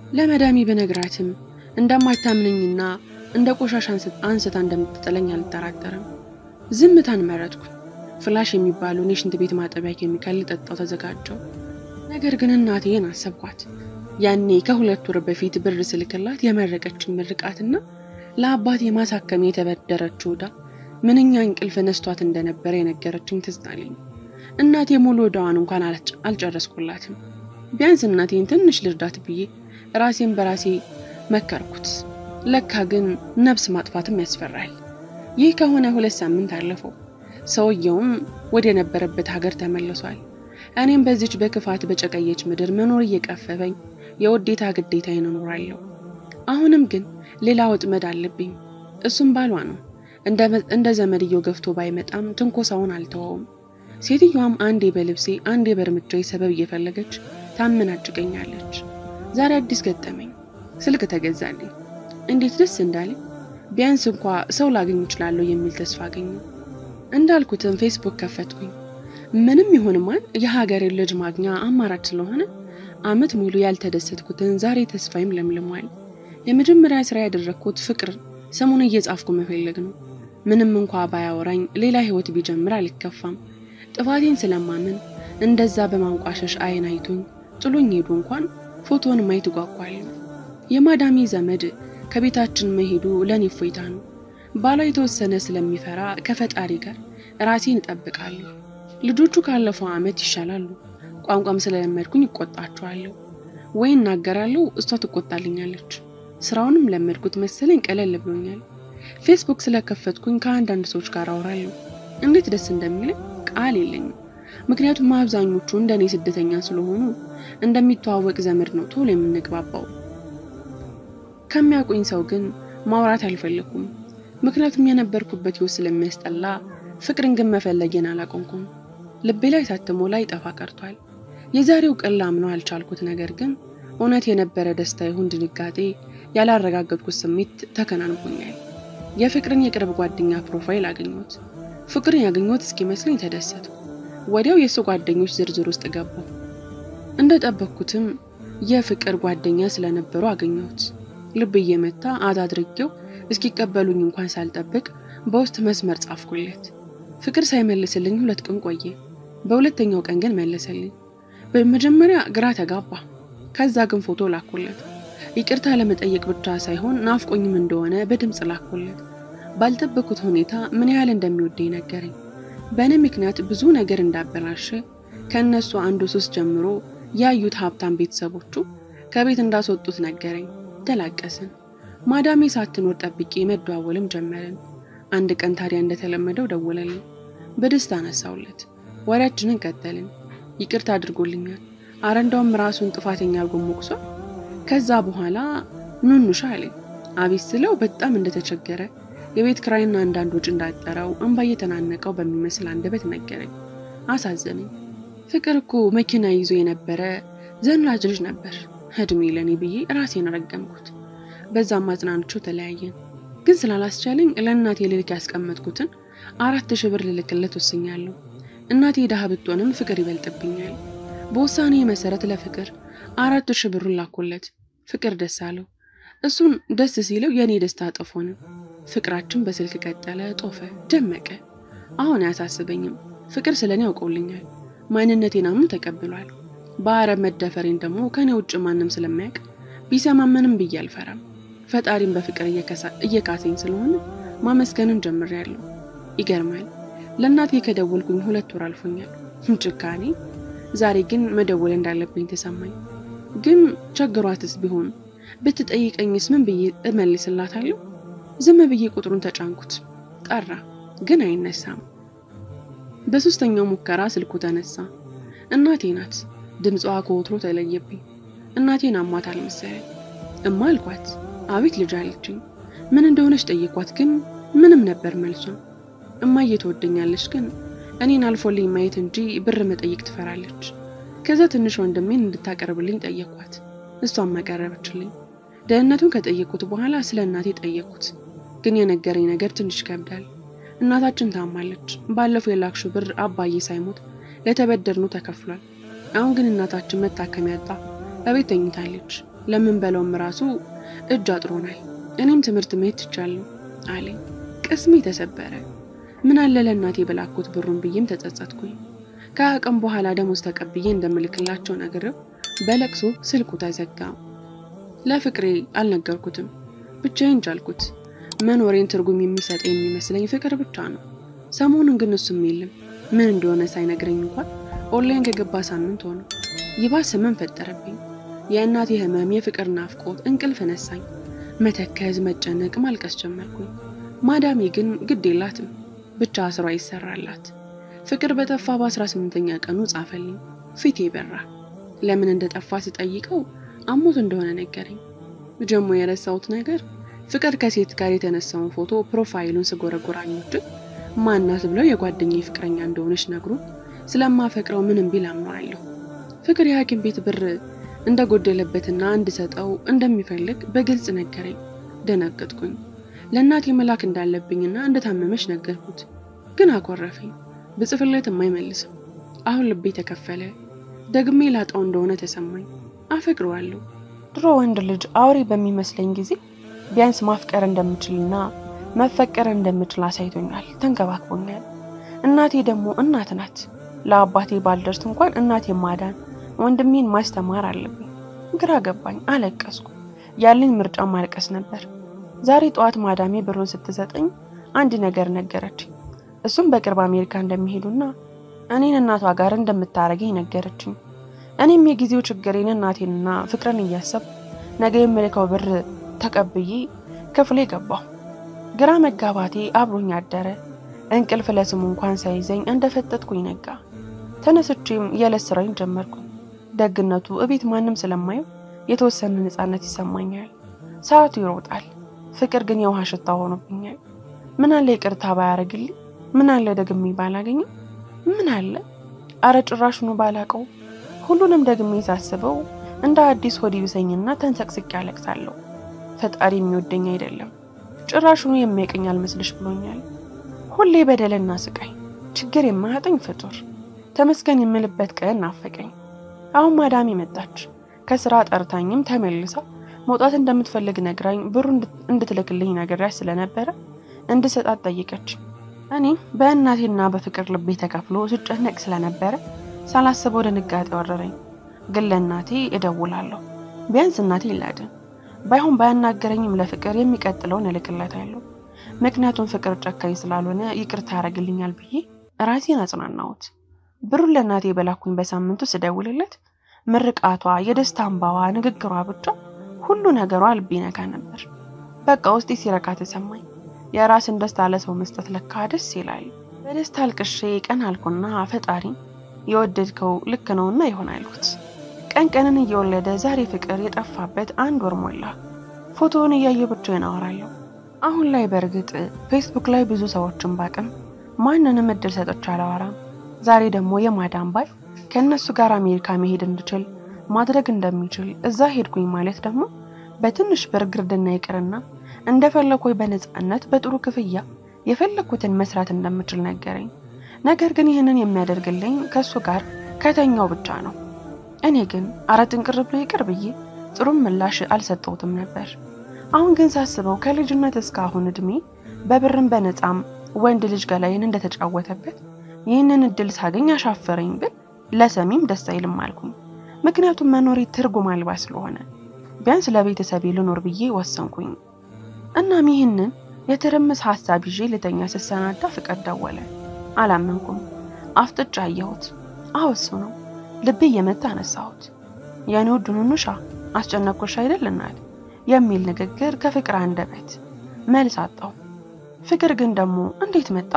Speaker 1: ለመዳሚ ብነግራትም እንደማታምነኝና እንደ ቆሻሻ አንስታ እንደምትጥለኝ አልጠራጠርም። ዝምታን መረጥኩ። ፍላሽ የሚባለውን የሽንት ቤት ማጠቢያ ኬሚካል ልጠጣው ተዘጋጀው። ነገር ግን እናቴን አሰብኳት። ያኔ ከሁለት ወር በፊት ብር ስልክላት የመረቀችን ምርቃትና ለአባቴ ማሳከሚያ የተበደረችው ዕዳ ምንኛ እንቅልፍ ነስቷት እንደነበረ የነገረችኝ ትዝ አለኝ። እናቴ ሙሉ ዕዳዋን እንኳን አልጨረስኩላትም። ቢያንስ እናቴን ትንሽ ልርዳት ብዬ ራሴን በራሴ መከርኩት። ለካ ግን ነፍስ ማጥፋትም ያስፈራል። ይህ ከሆነ ሁለት ሳምንት አለፈው። ሰውየውም ወደ ነበረበት ሀገር ተመልሷል። እኔም በዚች በክፋት በጨቀየች ምድር መኖር እየቀፈፈኝ የውዴታ ግዴታዬን እኖራለሁ። አሁንም ግን ሌላ ወጥመድ አለብኝ። እሱም ባሏ ነው። እንደ ዘመድየው ገፍቶ ባይመጣም ትንኮሳውን አልተወውም። ሴትዮዋም አንዴ በልብሴ አንዴ በእርምጃዬ ሰበብ እየፈለገች ታመናጭቀኛለች። ዛሬ አዲስ ገጠመኝ። ስልክ ተገዛልኝ። እንዴት ደስ እንዳለኝ! ቢያንስ እንኳ ሰው ላገኝ እችላለሁ የሚል ተስፋ አገኘሁ። እንዳልኩትም ፌስቡክ ከፈትኩኝ። ምንም ይሁን ማን የሀገሬን ልጅ ማግኛ አማራጭ ስለሆነ ዓመት ሙሉ ያልተደሰትኩትን ዛሬ ተስፋይም ለምልሟል። የመጀመሪያ ስራ ያደረግኩት ፍቅር ስሙን እየጻፍኩ መፈለግ ነው። ምንም እንኳ ባያወራኝ ሌላ ህይወት ቢጀምር አልከፋም። ጥፋቴን ስለማምን እንደዛ በማንቋሸሽ አይን አይቶኝ ጥሎኝ ሄዱ እንኳን ፎቶን ማየት እጓጓለሁ። የማዳሚ ዘመድ ከቤታችን መሄዱ ለእኔ እፎይታ ነው። ባሏ የተወሰነ ስለሚፈራ ከፈጣሪ ጋር ራሴን እጠብቃለሁ። ልጆቹ ካለፈው ዓመት ይሻላሉ። ቋንቋም ስለለመድኩኝ እቆጣቸዋለሁ ወይ እናገራለሁ፣ እሷ ትቆጣልኛለች። ስራውንም ለመድኩት መሰለኝ ቀለል ብሎኛል። ፌስቡክ ስለከፈትኩኝ ከአንዳንድ ሰዎች ጋር አወራለሁ። እንዴት ደስ እንደሚለኝ ቃል የለኝም። ምክንያቱም አብዛኞቹ እንደኔ ስደተኛ ስለሆኑ እንደሚተዋወቅ ዘመድ ነው ቶሎ የምንግባባው። ከሚያውቁኝ ሰው ግን ማውራት አልፈለኩም። ምክንያቱም የነበርኩበት ህይወት ስለሚያስጠላ፣ ፍቅርን ግን መፈለጌን አላቆምኩም። ልቤ ላይ ታትሞ ላይ ጠፋ ቀርቷል። የዛሬው ቀን ላምነው አልቻልኩት። ነገር ግን እውነት የነበረ ደስታ ይሁን ድንጋጤ ያላረጋገጥኩት ስሜት ተከናንቦኛል። የፍቅርን የቅርብ ጓደኛ ፕሮፋይል አገኘሁት። ፍቅርን ያገኘሁት እስኪመስለኝ ተደሰቱ። ወዲያው የእሱ ጓደኞች ዝርዝር ውስጥ ገባሁ። እንደጠበቅኩትም የፍቅር ጓደኛ ስለነበሩ አገኘሁት። ልብ እየመታ አዳድርጌው እስኪቀበሉኝ እንኳን ሳልጠብቅ በውስጥ መስመር ጻፍኩለት። ፍቅር ሳይመልስልኝ ሁለት ቀን ቆየ። በሁለተኛው ቀን ግን መለሰልኝ። በመጀመሪያ ግራ ተጋባ። ከዛ ግን ፎቶ ላኩለት። ይቅርታ ለመጠየቅ ብቻ ሳይሆን ናፍቆኝም እንደሆነ በድምፅ ላኩለት። ባልጠበኩት ሁኔታ ምን ያህል እንደሚወደኝ ነገረኝ። በእኔ ምክንያት ብዙ ነገር እንዳበላሸ ከእነሱ አንዱ ሱስ ጀምሮ ያዩት ሀብታም ቤተሰቦቹ ከቤት እንዳስወጡት ነገረኝ። ተላቀስን። ማዳሜ ሳትኖር ጠብቄ መደዋወልም ጀመርን። አንድ ቀን ታዲያ እንደተለመደው ደወለልኝ። በደስታ አነሳውለት። ወሬያችንን ቀጠልን። ይቅርታ አድርጎልኛል። አረ እንደውም ራሱን ጥፋተኛ አድርጎ ሞቅሷል። ከዛ በኋላ ኑኑሻ አለኝ። አቤት ስለው በጣም እንደተቸገረ የቤት ክራይና አንዳንድ ወጪ እንዳጠረው እንባ እየተናነቀው በሚመስል አንደበት ነገረኝ። አሳዘነኝ። ፍቅር እኮ መኪና ይዞ የነበረ ዘናጭ ልጅ ነበር። እድሜ ለኔ ብዬ ራሴን ረገምኩት። በዛም አጽናንቼው ተለያየን። ግን ስላላስቻለኝ ለእናቴ ልልክ ያስቀመጥኩትን አራት ሺህ ብር ልልክለት ወስኛለሁ። እናቴ ድሃ ብትሆንም ፍቅር ይበልጥብኛል። በውሳኔ መሰረት ለፍቅር አራት ሺህ ብሩን ላኩለት። ፍቅር ደስ አለው። እሱን ደስ ሲለው የእኔ ደስታ እጥፍ ሆነ። ፍቅራችን በስልክ ቀጠለ፣ ጦፈ፣ ደመቀ። አሁን አያሳስበኝም። ፍቅር ስለ እኔ ያውቀውልኛል። ማንነቴን አምኖ ተቀብሏል። በአረብ መደፈሬን ደግሞ ከእኔ ውጭ ማንም ስለማያውቅ ቢሰማመንም ብዬ አልፈራም። ፈጣሪም በፍቅር እየካሰኝ ስለሆነ ማመስገንን ጀምሬያለሁ። ይገርማል። ለእናቴ ከደወልኩኝ ሁለት ወር አልፎኛል። ጭካኔ። ዛሬ ግን መደወል እንዳለብኝ ተሰማኝ። ግን ቸግሯትስ ቢሆን ብትጠይቀኝስ ምን ብዬ እመልስላታለሁ? ዝም ብዬ ቁጥሩን ተጫንኩት። ጠራ፣ ግን አይነሳም። በሶስተኛው ሙከራ ስልኩ ተነሳ። እናቴ ናት። ድምጿ ከወትሮ ተለየብኝ። እናቴን አሟታል መሰለኝ። እማ አልኳት። አቤት ልጅ አለችኝ። ምን እንደሆነች ጠየኳት፣ ግን ምንም ነበር መልሷ። እማዬ ትወደኛለች፣ ግን እኔን አልፎልኝ ማየት እንጂ ብር መጠየቅ ትፈራለች። ከዛ ትንሽ ወንድሜን እንድታቀርብልኝ ጠየኳት። እሷም አቀረበችልኝ። ደህንነቱን ከጠየቁት በኋላ ስለ እናቴ ጠየቁት፣ ግን የነገረኝ ነገር ትንሽ ይከብዳል። እናታችን ታማለች። ባለፈው የላክሽው ብር አባዬ ሳይሞት ለተበደርነው ተከፍሏል። አሁን ግን እናታችን መታከሚያ አጣ እቤት ተኝታለች። ለምን በለውም ራሱ እጅ አጥሮናል። እኔም ትምህርት መሄድ ትቻለሁ አለኝ። ቅስሜ ተሰበረ። ምን አለ ለእናቴ በላኩት ብሩን ብዬም ተጸጸትኩኝ። ከቀን በኋላ ደሞዝ ተቀብዬ እንደምልክላቸው ነግሬው በለቅሶ ስልኩ ተዘጋ። ለፍቅሬ አልነገርኩትም፣ ብቻዬን ቻልኩት። መኖሬን ትርጉም የሚሰጥ የሚመስለኝ ፍቅር ብቻ ነው። ሰሞኑን ግን እሱም የለም። ምን እንደሆነ ሳይነግረኝ እንኳን ኦንላይን ከገባ ሳምንት ሆነ። ይባስ ህመም ፈጠረብኝ። የእናቴ ህመም፣ የፍቅር ናፍቆት እንቅልፍ ነሳኝ። መተከዝ፣ መጨነቅ፣ ማልቀስ ጀመርኩኝ። ማዳሜ ግን ግድ የላትም ብቻ ስሯ ይሰራላት። ፍቅር በጠፋ በአስራ ስምንተኛ ቀኑ ጻፈልኝ። ፊቴ በራ። ለምን እንደጠፋ ስጠይቀው አሞት እንደሆነ ነገረኝ። ጀሞ የረሳሁት ነገር ፍቅር ከሴት ጋር የተነሳውን ፎቶ ፕሮፋይሉን ስጎረጎራኞችን ማናት ብለው የጓደኛዬ ፍቅረኛ እንደሆነች ነግሮ ስለማፈቅረው ምንም ቢል አምነዋለሁ። ፍቅር የሐኪም ቤት ብር እንደጎደለበትና እንድሰጠው እንደሚፈልግ በግልጽ ነገረኝ። ደነገጥኩኝ። ለእናቴ መላክ እንዳለብኝና እንደታመመች ነገርኩት። ግን አኮረፈኝ። ብጽፍለትም አይመልስም። አሁን ልቤ ተከፈለ። ደግሜ ላጣው እንደሆነ ተሰማኝ። አፈቅረዋለሁ።
Speaker 2: ድሮ ወንድ ልጅ አውሬ በሚመስለኝ ጊዜ ቢያንስ ማፍቀር እንደምችልና መፈቀር እንደምችል አሳይቶኛል፣ ተንከባክቦኛል። እናቴ ደግሞ እናት ናት። ለአባቴ ባልደርስ እንኳን እናቴ ማዳን ወንድሜን ማስተማር አለብኝ። ግራ ገባኝ፣ አለቀስኩ። ያለኝ ምርጫ ማልቀስ ነበር። ዛሬ ጠዋት ማዳሜ ብሩን ስትሰጠኝ አንድ ነገር ነገረችኝ። እሱም በቅርብ አሜሪካ እንደሚሄዱና እኔን እናቷ ጋር እንደምታረገኝ ነገረችኝ። እኔም የጊዜው ችግሬን እናቴንና ፍቅርን እያሰብ ነገ የምልከው ብር ተቀብዬ ክፍሌ ገባሁ። ግራ መጋባቴ አብሮኝ አደረ። እንቅልፍ ለስሙ እንኳን ሳይዘኝ እንደፈጠጥኩኝ ነጋ። ተነስቼም የዕለት ስራዬን ጀመርኩኝ። ደግነቱ እቤት ማንም ስለማየው የተወሰነ ነፃነት ይሰማኛል። ሰዓቱ ይሮጣል። ፍቅር ግን የውሃ ሽታ ሆኖብኛል። ምን አለ ይቅርታ ባያደርግልኝ፣ ምን አለ ደግሜ ባላገኘው፣ ምን አለ አረ ጭራሽኑ ባላቀው። ሁሉንም ደግሜ ሳስበው እንደ አዲስ ሆድ ይብሰኝና ተንሰቅስቄ ያለቅሳለሁ። ፈጣሪ የሚወደኝ አይደለም፣ ጭራሽኑ የሚያቀኝ አልመስልሽ ብሎኛል። ሁሌ በደልና ስቃይ፣ ችግር የማያጠኝ ፍጡር። ተመስገን የምልበት ቀን ናፈቀኝ። አሁን ማዳሜ መጣች። ከስራ ጠርታኝም ተመልሳ መውጣት እንደምትፈልግ ነግራኝ ብሩ እንድትልክልኝ ነግሬያት ስለነበረ እንድሰጣት ጠይቀች። እኔ በእናቴና በፍቅር ልቤ ተከፍሎ ስጨነቅ ስለነበረ ሳላስበው ድንጋጤ ወረረኝ። ግን ለእናቴ እደውላለሁ፣ ቢያንስ እናቴ ይላድን። ባይሆን ባያናገረኝም ለፍቅር የሚቀጥለውን እልክለታለሁ። ምክንያቱም ፍቅር ጨካኝ ስላልሆነ ይቅርታ ያደርግልኛል ብዬ ራሴን አጽናናሁት። ብሩን ለእናቴ በላኩኝ በሳምንቱ ስደውልለት ምርቃቷ፣ የደስታ እንባዋ፣ ንግግሯ ብቻ ሁሉ ነገሯ ልብ ይነካ ነበር። በቃ ውስጤ ሲረካ ተሰማኝ። የራስን ደስታ ለሰው መስጠት ለካ ደስ ይላል። በደስታ አልቅሼ ቀን አልኩና ፈጣሪ የወደድከው ልክ ነውና ይሆን አልኩት። ቀን ቀንን እየወለደ ዛሬ ፍቅር የጠፋበት አንድ ወር ሞላ። ፎቶውን እያየ ብቻዬን አወራለሁ። አሁን ላይ በእርግጥ ፌስቡክ ላይ ብዙ ሰዎችን ባቅም ማንንም እድል ሰጥቼ አላወራም። ዛሬ ደግሞ የማዳም ባል ከእነሱ ጋር አሜሪካ መሄድ እንድችል ማድረግ እንደሚችል እዛ ሄድኩኝ ማለት ደግሞ በትንሽ ብር ግርድና ይቅርና እንደፈለኩኝ በነፃነት በጥሩ ክፍያ የፈለኩትን መስራት እንደምችል ነገረኝ። ነገር ግን ይህንን የሚያደርግልኝ ከእሱ ጋር ከተኛው ብቻ ነው። እኔ ግን አረ ጥንቅር ብሎ ይቅር ብዬ ጥሩም ምላሽ አልሰጠሁትም ነበር። አሁን ግን ሳስበው ከልጅነት እስከ አሁን እድሜ በብርም በነፃም ወንድ ልጅ ገላይን እንደተጫወተበት ይህንን እድል ሳገኝ አሻፈረኝ ብል ለሰሚም ደስ አይልም አልኩኝ። ምክንያቱም መኖሬ ትርጉም አልባ ስለሆነ ቢያንስ ለቤተሰቤ ልኖር ብዬ ወሰንኩኝ። እናም ይህንን የትርምስ ሀሳብ ይዤ ልተኛ ስሰናዳ ፍቅር ደወለ። አላመንኩም። አፍጥጫ አየሁት። አዎ እሱ ነው። ልቤ እየመታ አነሳሁት። የኔ ውድ ኑኑሻ አስጨነቅኩሽ አይደል እናት የሚል ንግግር ከፍቅር አንደበት መልስ አጣው። ፍቅር ግን ደግሞ እንዴት መጣ?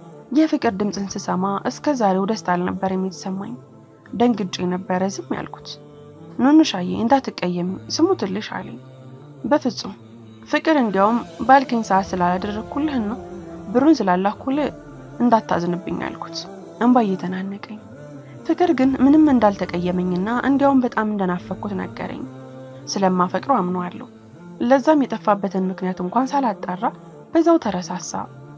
Speaker 2: የፍቅር ድምፅን ስሰማ እስከ ዛሬው ደስታ አልነበር የሚሰማኝ። ደንግጬ ነበረ ዝም ያልኩት። ኑኑሻዬ እንዳትቀየሚ ስሙ ትልሽ አለኝ። በፍጹም ፍቅር እንዲያውም ባልከኝ ሰዓት ስላላደረግኩልህና ብሩን ስላላኩልህ እንዳታዝንብኝ አልኩት፣ እንባ እየተናነቀኝ። ፍቅር ግን ምንም እንዳልተቀየመኝና እንዲያውም በጣም እንደናፈኩት ነገረኝ። ስለማፈቅረው አምነዋለሁ። ለዛም የጠፋበትን ምክንያት እንኳን ሳላጣራ በዛው ተረሳሳ።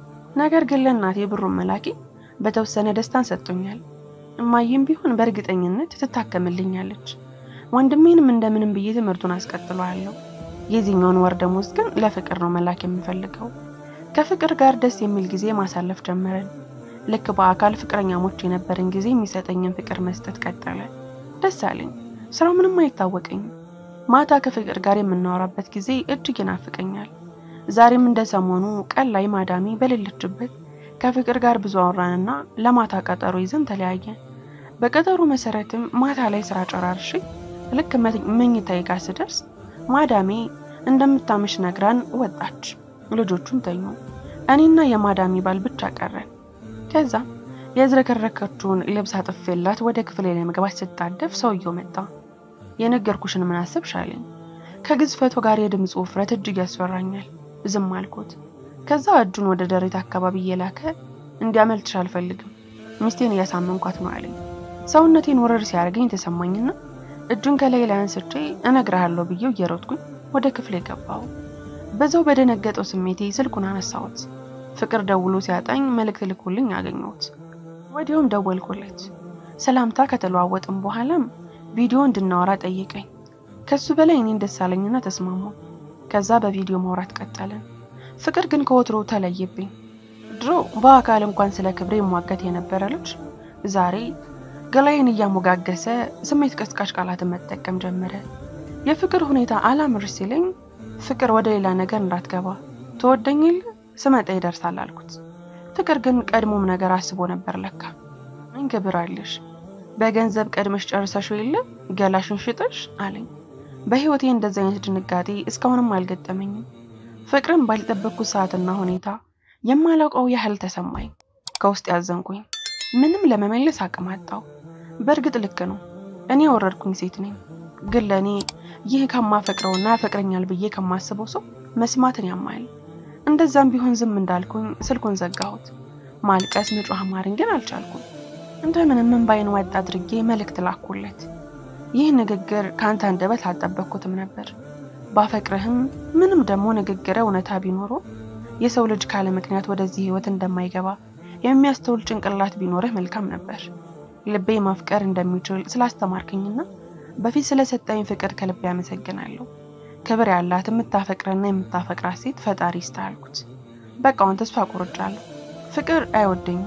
Speaker 2: ነገር ግን ለእናቴ ብሩን መላኬ በተወሰነ ደስታን ሰጥቶኛል። እማዬም ቢሆን በእርግጠኝነት ትታከምልኛለች። ወንድሜንም እንደምንም ብዬ ትምህርቱን አስቀጥለዋለሁ። የዚህኛውን ወር ደሞዝ ግን ለፍቅር ነው መላክ የምፈልገው። ከፍቅር ጋር ደስ የሚል ጊዜ ማሳለፍ ጀመረን። ልክ በአካል ፍቅረኛሞች የነበረን ጊዜ የሚሰጠኝን ፍቅር መስጠት ቀጠለ። ደስ አለኝ። ስራው ምንም አይታወቀኝም። ማታ ከፍቅር ጋር የምናወራበት ጊዜ እጅግ ይናፍቀኛል። ዛሬም እንደ ሰሞኑ ቀን ላይ ማዳሚ በሌለችበት ከፍቅር ጋር ብዙ አወራንና ለማታ ቀጠሮ ይዘን ተለያየን። በቀጠሮ መሰረትም ማታ ላይ ስራ ጨራርሼ ልክ መኝታዬ ጋር ስደርስ ማዳሜ እንደምታመሽ ነግራን ወጣች። ልጆቹም ተኙ። እኔና የማዳሚ ባል ብቻ ቀረን። ከዛ የዝረከረከችውን ልብስ አጥፌላት ወደ ክፍሌ ለመግባት ስታደፍ ሰውየው መጣ። የነገርኩሽን ምን አሰብሽ አለኝ። ከግዝፈቱ ጋር የድምፁ ውፍረት እጅግ ያስፈራኛል። ዝም አልኩት። ከዛ እጁን ወደ ደረት አካባቢ እየላከ እንዲያመልጥሽ አልፈልግም፣ ሚስቴን እያሳመንኳት ነው አለኝ። ሰውነቴን ውርር ሲያደርገኝ ተሰማኝና እጁን ከላይ ላይ አንስቼ እነግርሃለሁ ብዬው እየሮጥኩኝ ወደ ክፍሌ ገባሁ። በዛው በደነገጠው ስሜቴ ስልኩን አነሳሁት። ፍቅር ደውሎ ሲያጣኝ መልእክት ልኮልኝ አገኘሁት። ወዲያውም ደወልኩለት። ሰላምታ ከተለዋወጥም በኋላም ቪዲዮ እንድናወራ ጠየቀኝ። ከሱ በላይ እኔን ደስ አለኝና ተስማሙ። ከዛ በቪዲዮ ማውራት ቀጠልን። ፍቅር ግን ከወትሮ ተለየብኝ። ድሮ በአካል እንኳን ስለ ክብሬ የሟገት የነበረ ልጅ ዛሬ ገላይን እያሞጋገሰ ስሜት ቀስቃሽ ቃላትን መጠቀም ጀመረ። የፍቅር ሁኔታ አላምር ሲለኝ ፍቅር ወደ ሌላ ነገር እንዳትገባ ተወደኝ የለ ስመጣ ይደርሳል አልኩት። ፍቅር ግን ቀድሞም ነገር አስቦ ነበር ለካ። ምን ክብር አለሽ በገንዘብ ቀድመሽ ጨርሰሽው የለ ገላሽን ሽጠሽ አለኝ። በህይወቴ እንደዚህ አይነት ድንጋጤ እስካሁንም አልገጠመኝም። ፍቅርን ባልጠበቅኩት ሰዓትና ሁኔታ የማላውቀው ያህል ተሰማኝ። ከውስጥ ያዘንኩኝ፣ ምንም ለመመለስ አቅም አጣው። በእርግጥ ልክ ነው፣ እኔ የወረድኩኝ ሴት ነኝ። ግን ለእኔ ይህ ከማፈቅረውና ያፈቅረኛል ብዬ ከማስበው ሰው መስማትን ያማል። እንደዛም ቢሆን ዝም እንዳልኩኝ ስልኩን ዘጋሁት። ማልቀስ መጮህ አማረኝ፣ ግን አልቻልኩም። እንደምንም እንባዬን ዋጥ አድርጌ መልእክት ላኩለት። ይህ ንግግር ከአንተ አንደበት አልጠበቅኩትም ነበር። ባፈቅርህም ምንም ደግሞ ንግግር እውነታ ቢኖረው የሰው ልጅ ካለ ምክንያት ወደዚህ ህይወት እንደማይገባ የሚያስተውል ጭንቅላት ቢኖርህ መልካም ነበር። ልቤ ማፍቀር እንደሚችል ስላስተማርከኝና በፊት ስለሰጠኝ ፍቅር ከልቤ ያመሰግናለሁ። ክብር ያላት የምታፈቅረና የምታፈቅራት ሴት ፈጣሪ ይስታልኩት። በቃውን ተስፋ ቆርጫለሁ። ፍቅር አይወደኝም።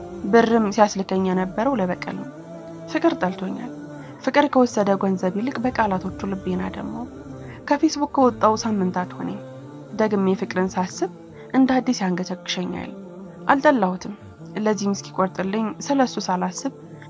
Speaker 2: ብርም ሲያስልከኝ የነበረው ለበቀል ነው። ፍቅር ጠልቶኛል። ፍቅር ከወሰደ ገንዘብ ይልቅ በቃላቶቹ ልቤን አደማው። ከፌስቡክ ከወጣው ሳምንታት ሆነኝ። ደግሜ ፍቅርን ሳስብ እንደ አዲስ ያንገቸግሸኛል። አልጠላሁትም። ለዚህም እስኪቆርጥልኝ ስለሱ ሳላስብ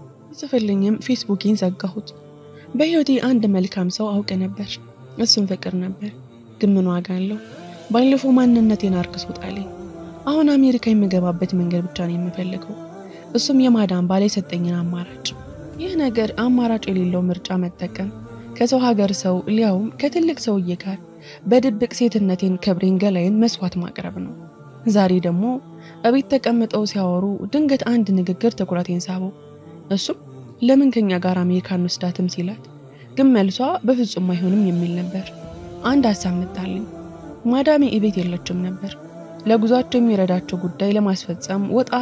Speaker 1: ጽፍልኝም ፌስቡኬን ዘጋሁት። በህይወቴ አንድ መልካም ሰው አውቅ ነበር። እሱም ፍቅር ነበር። ግን ምን ዋጋ አለው? ባለፈው ማንነቴን አርክሶ ጣለኝ። አሁን አሜሪካ የምገባበት መንገድ ብቻ ነው የምፈልገው። እሱም የማዳን ባል የሰጠኝን አማራጭ። ይህ ነገር አማራጭ የሌለው ምርጫ መጠቀም፣ ከሰው ሀገር ሰው ሊያውም ከትልቅ ሰውዬ ጋር በድብቅ ሴትነቴን፣ ክብሬን፣ ገላይን መስዋዕት ማቅረብ ነው። ዛሬ ደግሞ እቤት ተቀምጠው ሲያወሩ ድንገት አንድ ንግግር ትኩረቴን ሳበው። እሱም ለምን ከኛ ጋር አሜሪካ እንወስዳትም ሲላት፣ ግን መልሷ በፍጹም አይሆንም የሚል ነበር። አንድ ሀሳብ መጣልኝ። ማዳሜ እቤት የለችም ነበር። ለጉዟቸው የሚረዳቸው ጉዳይ ለማስፈጸም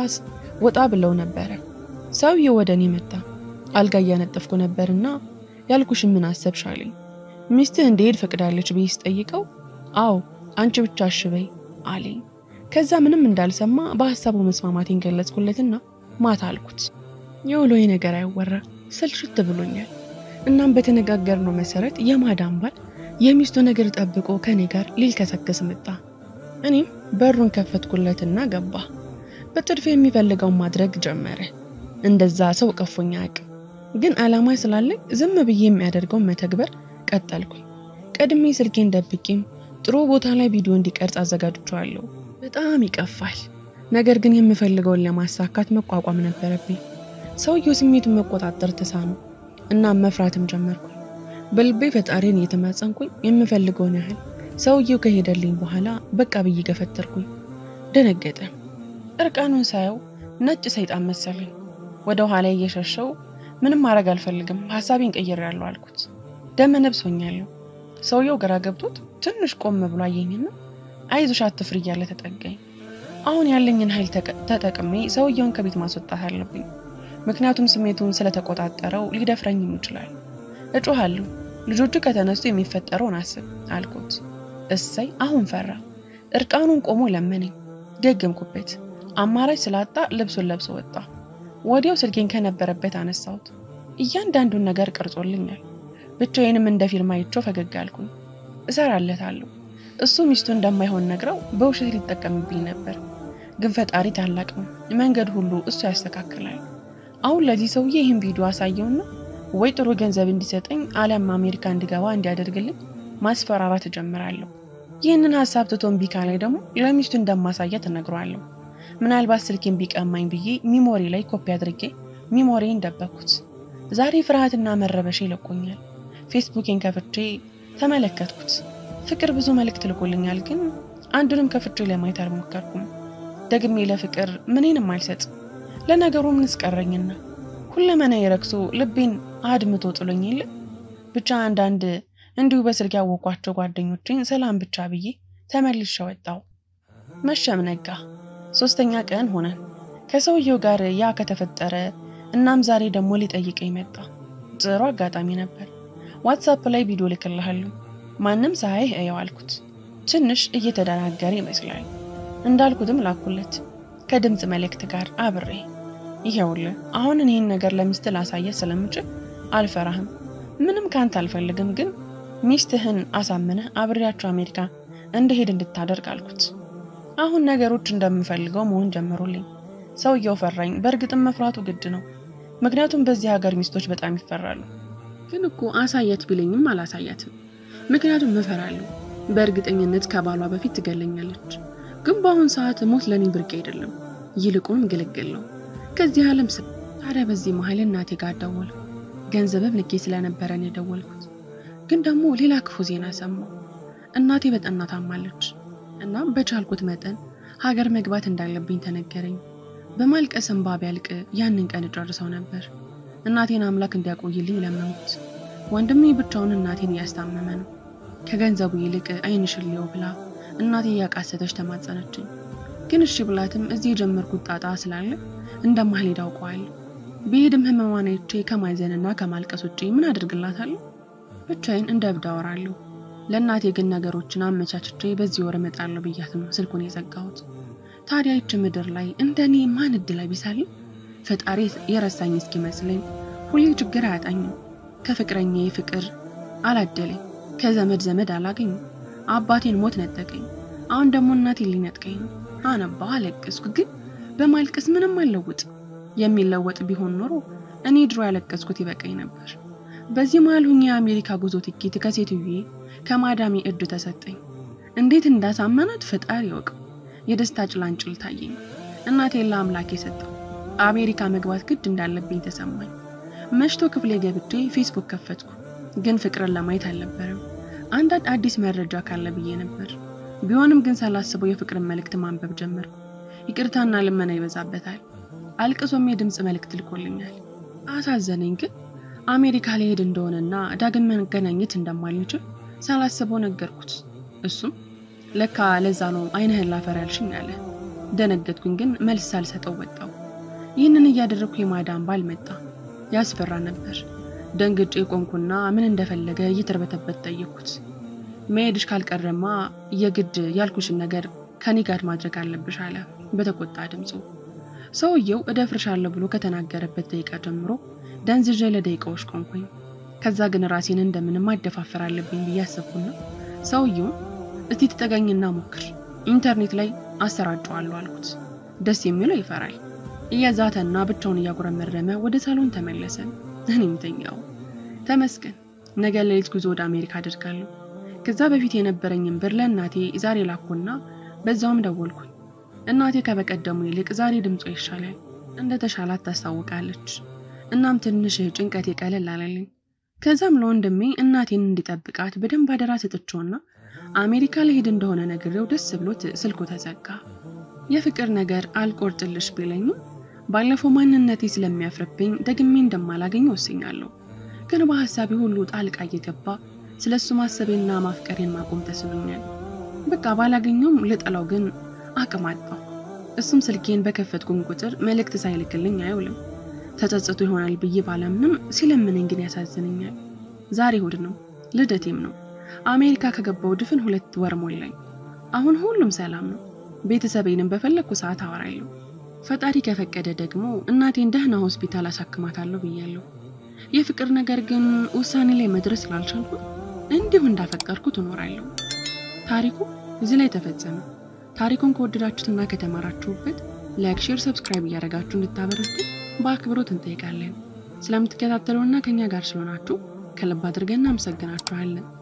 Speaker 1: ወጣ ብለው ነበረ። ሰውዬው ወደ እኔ መጣ። አልጋ እያነጠፍኩ ነበርና ያልኩሽን ምን አሰብሽ አለኝ። ሚስትህ እንድሄድ ፈቅዳለች ብዬ ስጠይቀው አዎ አንቺ ብቻ እሺ በይ አለኝ። ከዛ ምንም እንዳልሰማ በሀሳቡ መስማማቴን ገለጽኩለትና ማታ አልኩት። የውሎዬ ነገር አይወራ ስልሽት ብሎኛል። እናም በተነጋገርነው መሰረት የማዳም ባል የሚስቱ ነገር ጠብቆ ከኔ ጋር ሊልከሰከስ መጣ። እኔም በሩን ከፈትኩለትና ገባ። በጥድፍ የሚፈልገውን ማድረግ ጀመረ። እንደዛ ሰው ቀፎኛ አያውቅም። ግን ዓላማ ስላለኝ ዝም ብዬ የሚያደርገውን መተግበር ቀጠልኩኝ። ቀድሜ ስልኬን ደብቄም ጥሩ ቦታ ላይ ቪዲዮ እንዲቀርጽ አዘጋጅቼዋለሁ። በጣም ይቀፋል። ነገር ግን የምፈልገውን ለማሳካት መቋቋም ነበረብኝ። ሰውየው ስሜቱን መቆጣጠር ተሳኑ። እናም መፍራትም ጀመርኩኝ። በልቤ ፈጣሪን እየተማጸንኩኝ የምፈልገውን ያህል ሰውየው ከሄደልኝ በኋላ በቃ ብዬ ገፈተርኩኝ። ደነገጠ። እርቃኑን ሳየው ነጭ ሰይጣን መሰለኝ። ወደ ኋላ እየሸሸው ምንም ማድረግ አልፈልግም፣ ሀሳቤን ቀይሬያለሁ አልኩት። ደመ ነብስ ሆኛለሁ። ሰውየው ግራ ገብቶት ትንሽ ቆም ብሎ አየኝና አይዞሽ አትፍሪ እያለ ተጠጋኝ። አሁን ያለኝን ኃይል ተጠቅሜ ሰውየውን ከቤት ማስወጣት አለብኝ። ምክንያቱም ስሜቱን ስለተቆጣጠረው ሊደፍረኝም ይችላል። እጮሃለሁ፣
Speaker 2: ልጆቹ ከተነሱ የሚፈጠረውን አስብ አልኩት። እሰይ አሁን ፈራ። እርቃኑን ቆሞ ለመነኝ። ገገምኩበት። አማራጭ ስላጣ ልብሱን ለብሶ ወጣ። ወዲያው ስልኬን ከነበረበት አነሳሁት። እያንዳንዱን ነገር ቀርጾልኛል። ብቻዬንም እንደ ፊልም አይቼው ፈገግ አልኩኝ። እሰራለታለሁ። እሱ ሚስቱ እንደማይሆን ነግረው በውሸት ሊጠቀምብኝ ነበር። ግን ፈጣሪ ታላቅ ነው። መንገድ ሁሉ እሱ ያስተካክላል። አሁን ለዚህ ሰውዬ ይህን ቪዲዮ አሳየውና ወይ ጥሩ ገንዘብ እንዲሰጠኝ አሊያም አሜሪካ እንዲገባ እንዲያደርግልኝ ማስፈራራት እጀምራለሁ። ይህንን ሀሳብ ትቶ እምቢ ካላይ ደግሞ ለሚስቱ እንደማሳያት እነግረዋለሁ። ምናልባት ስልኬን ቢቀማኝ ብዬ ሚሞሪ ላይ ኮፒ አድርጌ ሚሞሪን ደበኩት። ዛሬ ፍርሃትና መረበሽ ይለቆኛል። ፌስቡኬን ከፍቼ ተመለከትኩት። ፍቅር ብዙ መልእክት ልኮልኛል፣ ግን አንዱንም ከፍቼ ለማየት አልሞከርኩም። ደግሜ ለፍቅር ምኔንም አልሰጥም። ለነገሩ ምን ስቀረኝና ሁለመና የረክሶ ልቤን አድምቶ ጥሎኝ የለ ብቻ አንዳንድ እንዲሁ በስልክ ያወቋቸው ጓደኞቼን ሰላም ብቻ ብዬ ተመልሼ ወጣው። መሸም ነጋ። ሶስተኛ ቀን ሆነን ከሰውየው ጋር ያ ከተፈጠረ እናም ዛሬ ደግሞ ሊጠይቀኝ መጣ። ጥሩ አጋጣሚ ነበር። ዋትሳፕ ላይ ቪዲዮ ልክልሃለሁ ማንም ሳያይህ እየው አልኩት። ትንሽ እየተደናገረ ይመስላል። እንዳልኩትም ላኩለት ከድምፅ መልእክት ጋር አብሬ። ይሄውልህ አሁን ይህን ነገር ለሚስት ላሳየት ስለምችል አልፈራህም። ምንም ካንተ አልፈልግም፣ ግን ሚስትህን አሳምነህ አብሬያቸው አሜሪካ እንደሄድ እንድታደርግ አልኩት። አሁን ነገሮች እንደምፈልገው መሆን ጀመሩልኝ። ሰውየው ፈራኝ። በእርግጥም መፍራቱ ግድ ነው፣ ምክንያቱም በዚህ ሀገር ሚስቶች በጣም ይፈራሉ።
Speaker 1: ግን እኮ አሳያት ቢለኝም አላሳያትም። ምክንያቱም እፈራለሁ። በእርግጠኝነት ከባሏ በፊት ትገለኛለች። ግን በአሁን ሰዓት ሞት ለኔ ብርቅ አይደለም፣ ይልቁንም ግልግል ነው ከዚህ ዓለም ስ ታዲያ በዚህ መሀል እናቴ ጋር ደወልኩ። ገንዘብም ልኬ ስለነበረን የደወልኩት ግን ደግሞ ሌላ ክፉ ዜና ሰማሁ። እናቴ በጠና ታማለች። እናም በቻልኩት መጠን ሀገር መግባት እንዳለብኝ ተነገረኝ። በማልቀስ እንባ ቢያልቅ ያንን ቀን እጨርሰው ነበር። እናቴን አምላክ እንዲያቆይልኝ ለመንኩት። ወንድሜ ብቻውን እናቴን እያስታመመ ነው። ከገንዘቡ ይልቅ ዓይንሽን ልየው ብላ እናቴ እያቃሰተች ተማጸነችኝ። ግን እሺ ብላትም እዚህ የጀመርኩት ጣጣ ስላለ እንደማልሄድ አውቀዋለሁ። ብሄድም ህመሟን አይቼ ከማዘንና ከማልቀስ ውጪ ምን አድርግላታለሁ? ብቻዬን እንደ እብድ አወራለሁ። ለእናቴ ግን ነገሮችን አመቻችቼ በዚህ ወር እመጣለሁ ብያት ነው ስልኩን የዘጋሁት። ታዲያ ይች ምድር ላይ እንደ እኔ ማን እድል ቢሳልም ፈጣሪ የረሳኝ እስኪመስለኝ ሁሌ ችግር አያጣኝም። ከፍቅረኛዬ ፍቅር አላደለኝ፣ ከዘመድ ዘመድ አላገኝም። አባቴን ሞት ነጠቀኝ፣ አሁን ደግሞ እናቴን ሊነጥቀኝ ነው። አነባሁ፣ አለቀስኩ፣ ግን በማልቀስ ምንም አልለውጥ። የሚለወጥ ቢሆን ኖሮ እኔ ድሮ ያለቀስኩት ይበቃኝ ነበር። በዚህ መሀል ሁኜ የአሜሪካ ጉዞ ትኬት ከሴትዬ ከማዳሜ እጅ ተሰጠኝ። እንዴት እንዳሳመናት ፈጣሪ ያውቀው። የደስታ ጭላንጭል ታየኝ። እናቴን ለአምላክ የሰጠው አሜሪካ መግባት ግድ እንዳለብኝ ተሰማኝ። መሽቶ ክፍሌ ገብቼ ፌስቡክ ከፈትኩ፣ ግን ፍቅርን ለማየት አልነበረም። አንዳንድ አዲስ መረጃ ካለ ብዬ ነበር። ቢሆንም ግን ሳላስበው የፍቅርን መልእክት ማንበብ ጀመርኩ። ይቅርታና ልመና ይበዛበታል። አልቅሶም የድምፅ መልእክት ልኮልኛል። አሳዘነኝ። ግን አሜሪካ ሊሄድ እንደሆነና ዳግም መገናኘት እንደማልችል ሳላስበው ነገርኩት። እሱም ለካ ለዛ ነው ዓይንህን ላፈር ያልሽኝ አለ። ደነገጥኩኝ፣ ግን መልስ ሳልሰጠው ወጣው። ይህንን እያደረግኩ የማዳም ባል መጣ። ያስፈራ ነበር። ደንግጬ ቆምኩና ምን እንደፈለገ እየተርበተበት ጠየቅኩት። መሄድሽ ካልቀረማ የግድ ያልኩሽን ነገር ከኔ ጋር ማድረግ አለብሽ አለ በተቆጣ ድምፁ። ሰውየው እደፍርሻለሁ ብሎ ከተናገረበት ደቂቃ ጀምሮ ደንዝዤ ለደቂቃዎች ቆምኩኝ። ከዛ ግን ራሴን እንደምንም ማደፋፈር አለብኝ ብዬ አሰብኩና ሰውየውን እስቲ ትጠጋኝና ሞክር፣ ኢንተርኔት ላይ አሰራጨዋለሁ አልኩት። ደስ የሚለው ይፈራል። እያዛተና ብቻውን እያጉረመረመ ወደ ሳሎን ተመለሰ። እኔም ተኛው። ተመስገን። ነገ ሌሊት ጉዞ ወደ አሜሪካ አድርጋለሁ። ከዛ በፊት የነበረኝን ብር ለእናቴ ዛሬ ላኩና በዛውም ደወልኩኝ። እናቴ ከበቀደሙ ይልቅ ዛሬ ድምጿ ይሻላል፣ እንደ ተሻላት ታስታውቃለች። እናም ትንሽ ጭንቀቴ ቀለል አለልኝ። ከዛም ለወንድሜ እናቴን እንዲጠብቃት በደንብ አደራ ሰጥቼውና አሜሪካ ልሄድ እንደሆነ ነግሬው ደስ ብሎት ስልኩ ተዘጋ። የፍቅር ነገር አልቆርጥልሽ ቢለኝም ባለፈው ማንነቴ ስለሚያፍርብኝ ደግሜ እንደማላገኝ ወስኛለሁ። ግን በሀሳቤ ሁሉ ጣልቃ እየገባ ስለ እሱ ማሰቤና ማፍቀሬን ማቆም ተስኖኛል። በቃ ባላገኘውም ልጠላው ግን አቅም አጣሁ። እሱም ስልኬን በከፈትኩም ቁጥር መልእክት ሳይልክልኝ አይውልም። ተጸጽቶ ይሆናል ብዬ ባላምንም ሲለምነኝ ግን ያሳዝነኛል። ዛሬ እሑድ ነው። ልደቴም ነው። አሜሪካ ከገባው ድፍን ሁለት ወር ሞላኝ። አሁን ሁሉም ሰላም ነው። ቤተሰቤንም በፈለግኩ ሰዓት አወራለሁ። ፈጣሪ ከፈቀደ ደግሞ እናቴን ደህና ሆስፒታል አሳክማታለሁ ብያለሁ። የፍቅር ነገር ግን ውሳኔ ላይ መድረስ ስላልቻልኩት እንዲሁ እንዳፈቀርኩት እኖራለሁ። ታሪኩ እዚህ ላይ ተፈጸመ። ታሪኩን ከወደዳችሁትና ከተማራችሁበት ላይክ፣ ሼር፣ ሰብስክራይብ እያደረጋችሁ እንድታበረቱ በአክብሮት እንጠይቃለን። ስለምትከታተሉና ከኛ ጋር ስለሆናችሁ ከልብ አድርገን እናመሰግናችኋለን።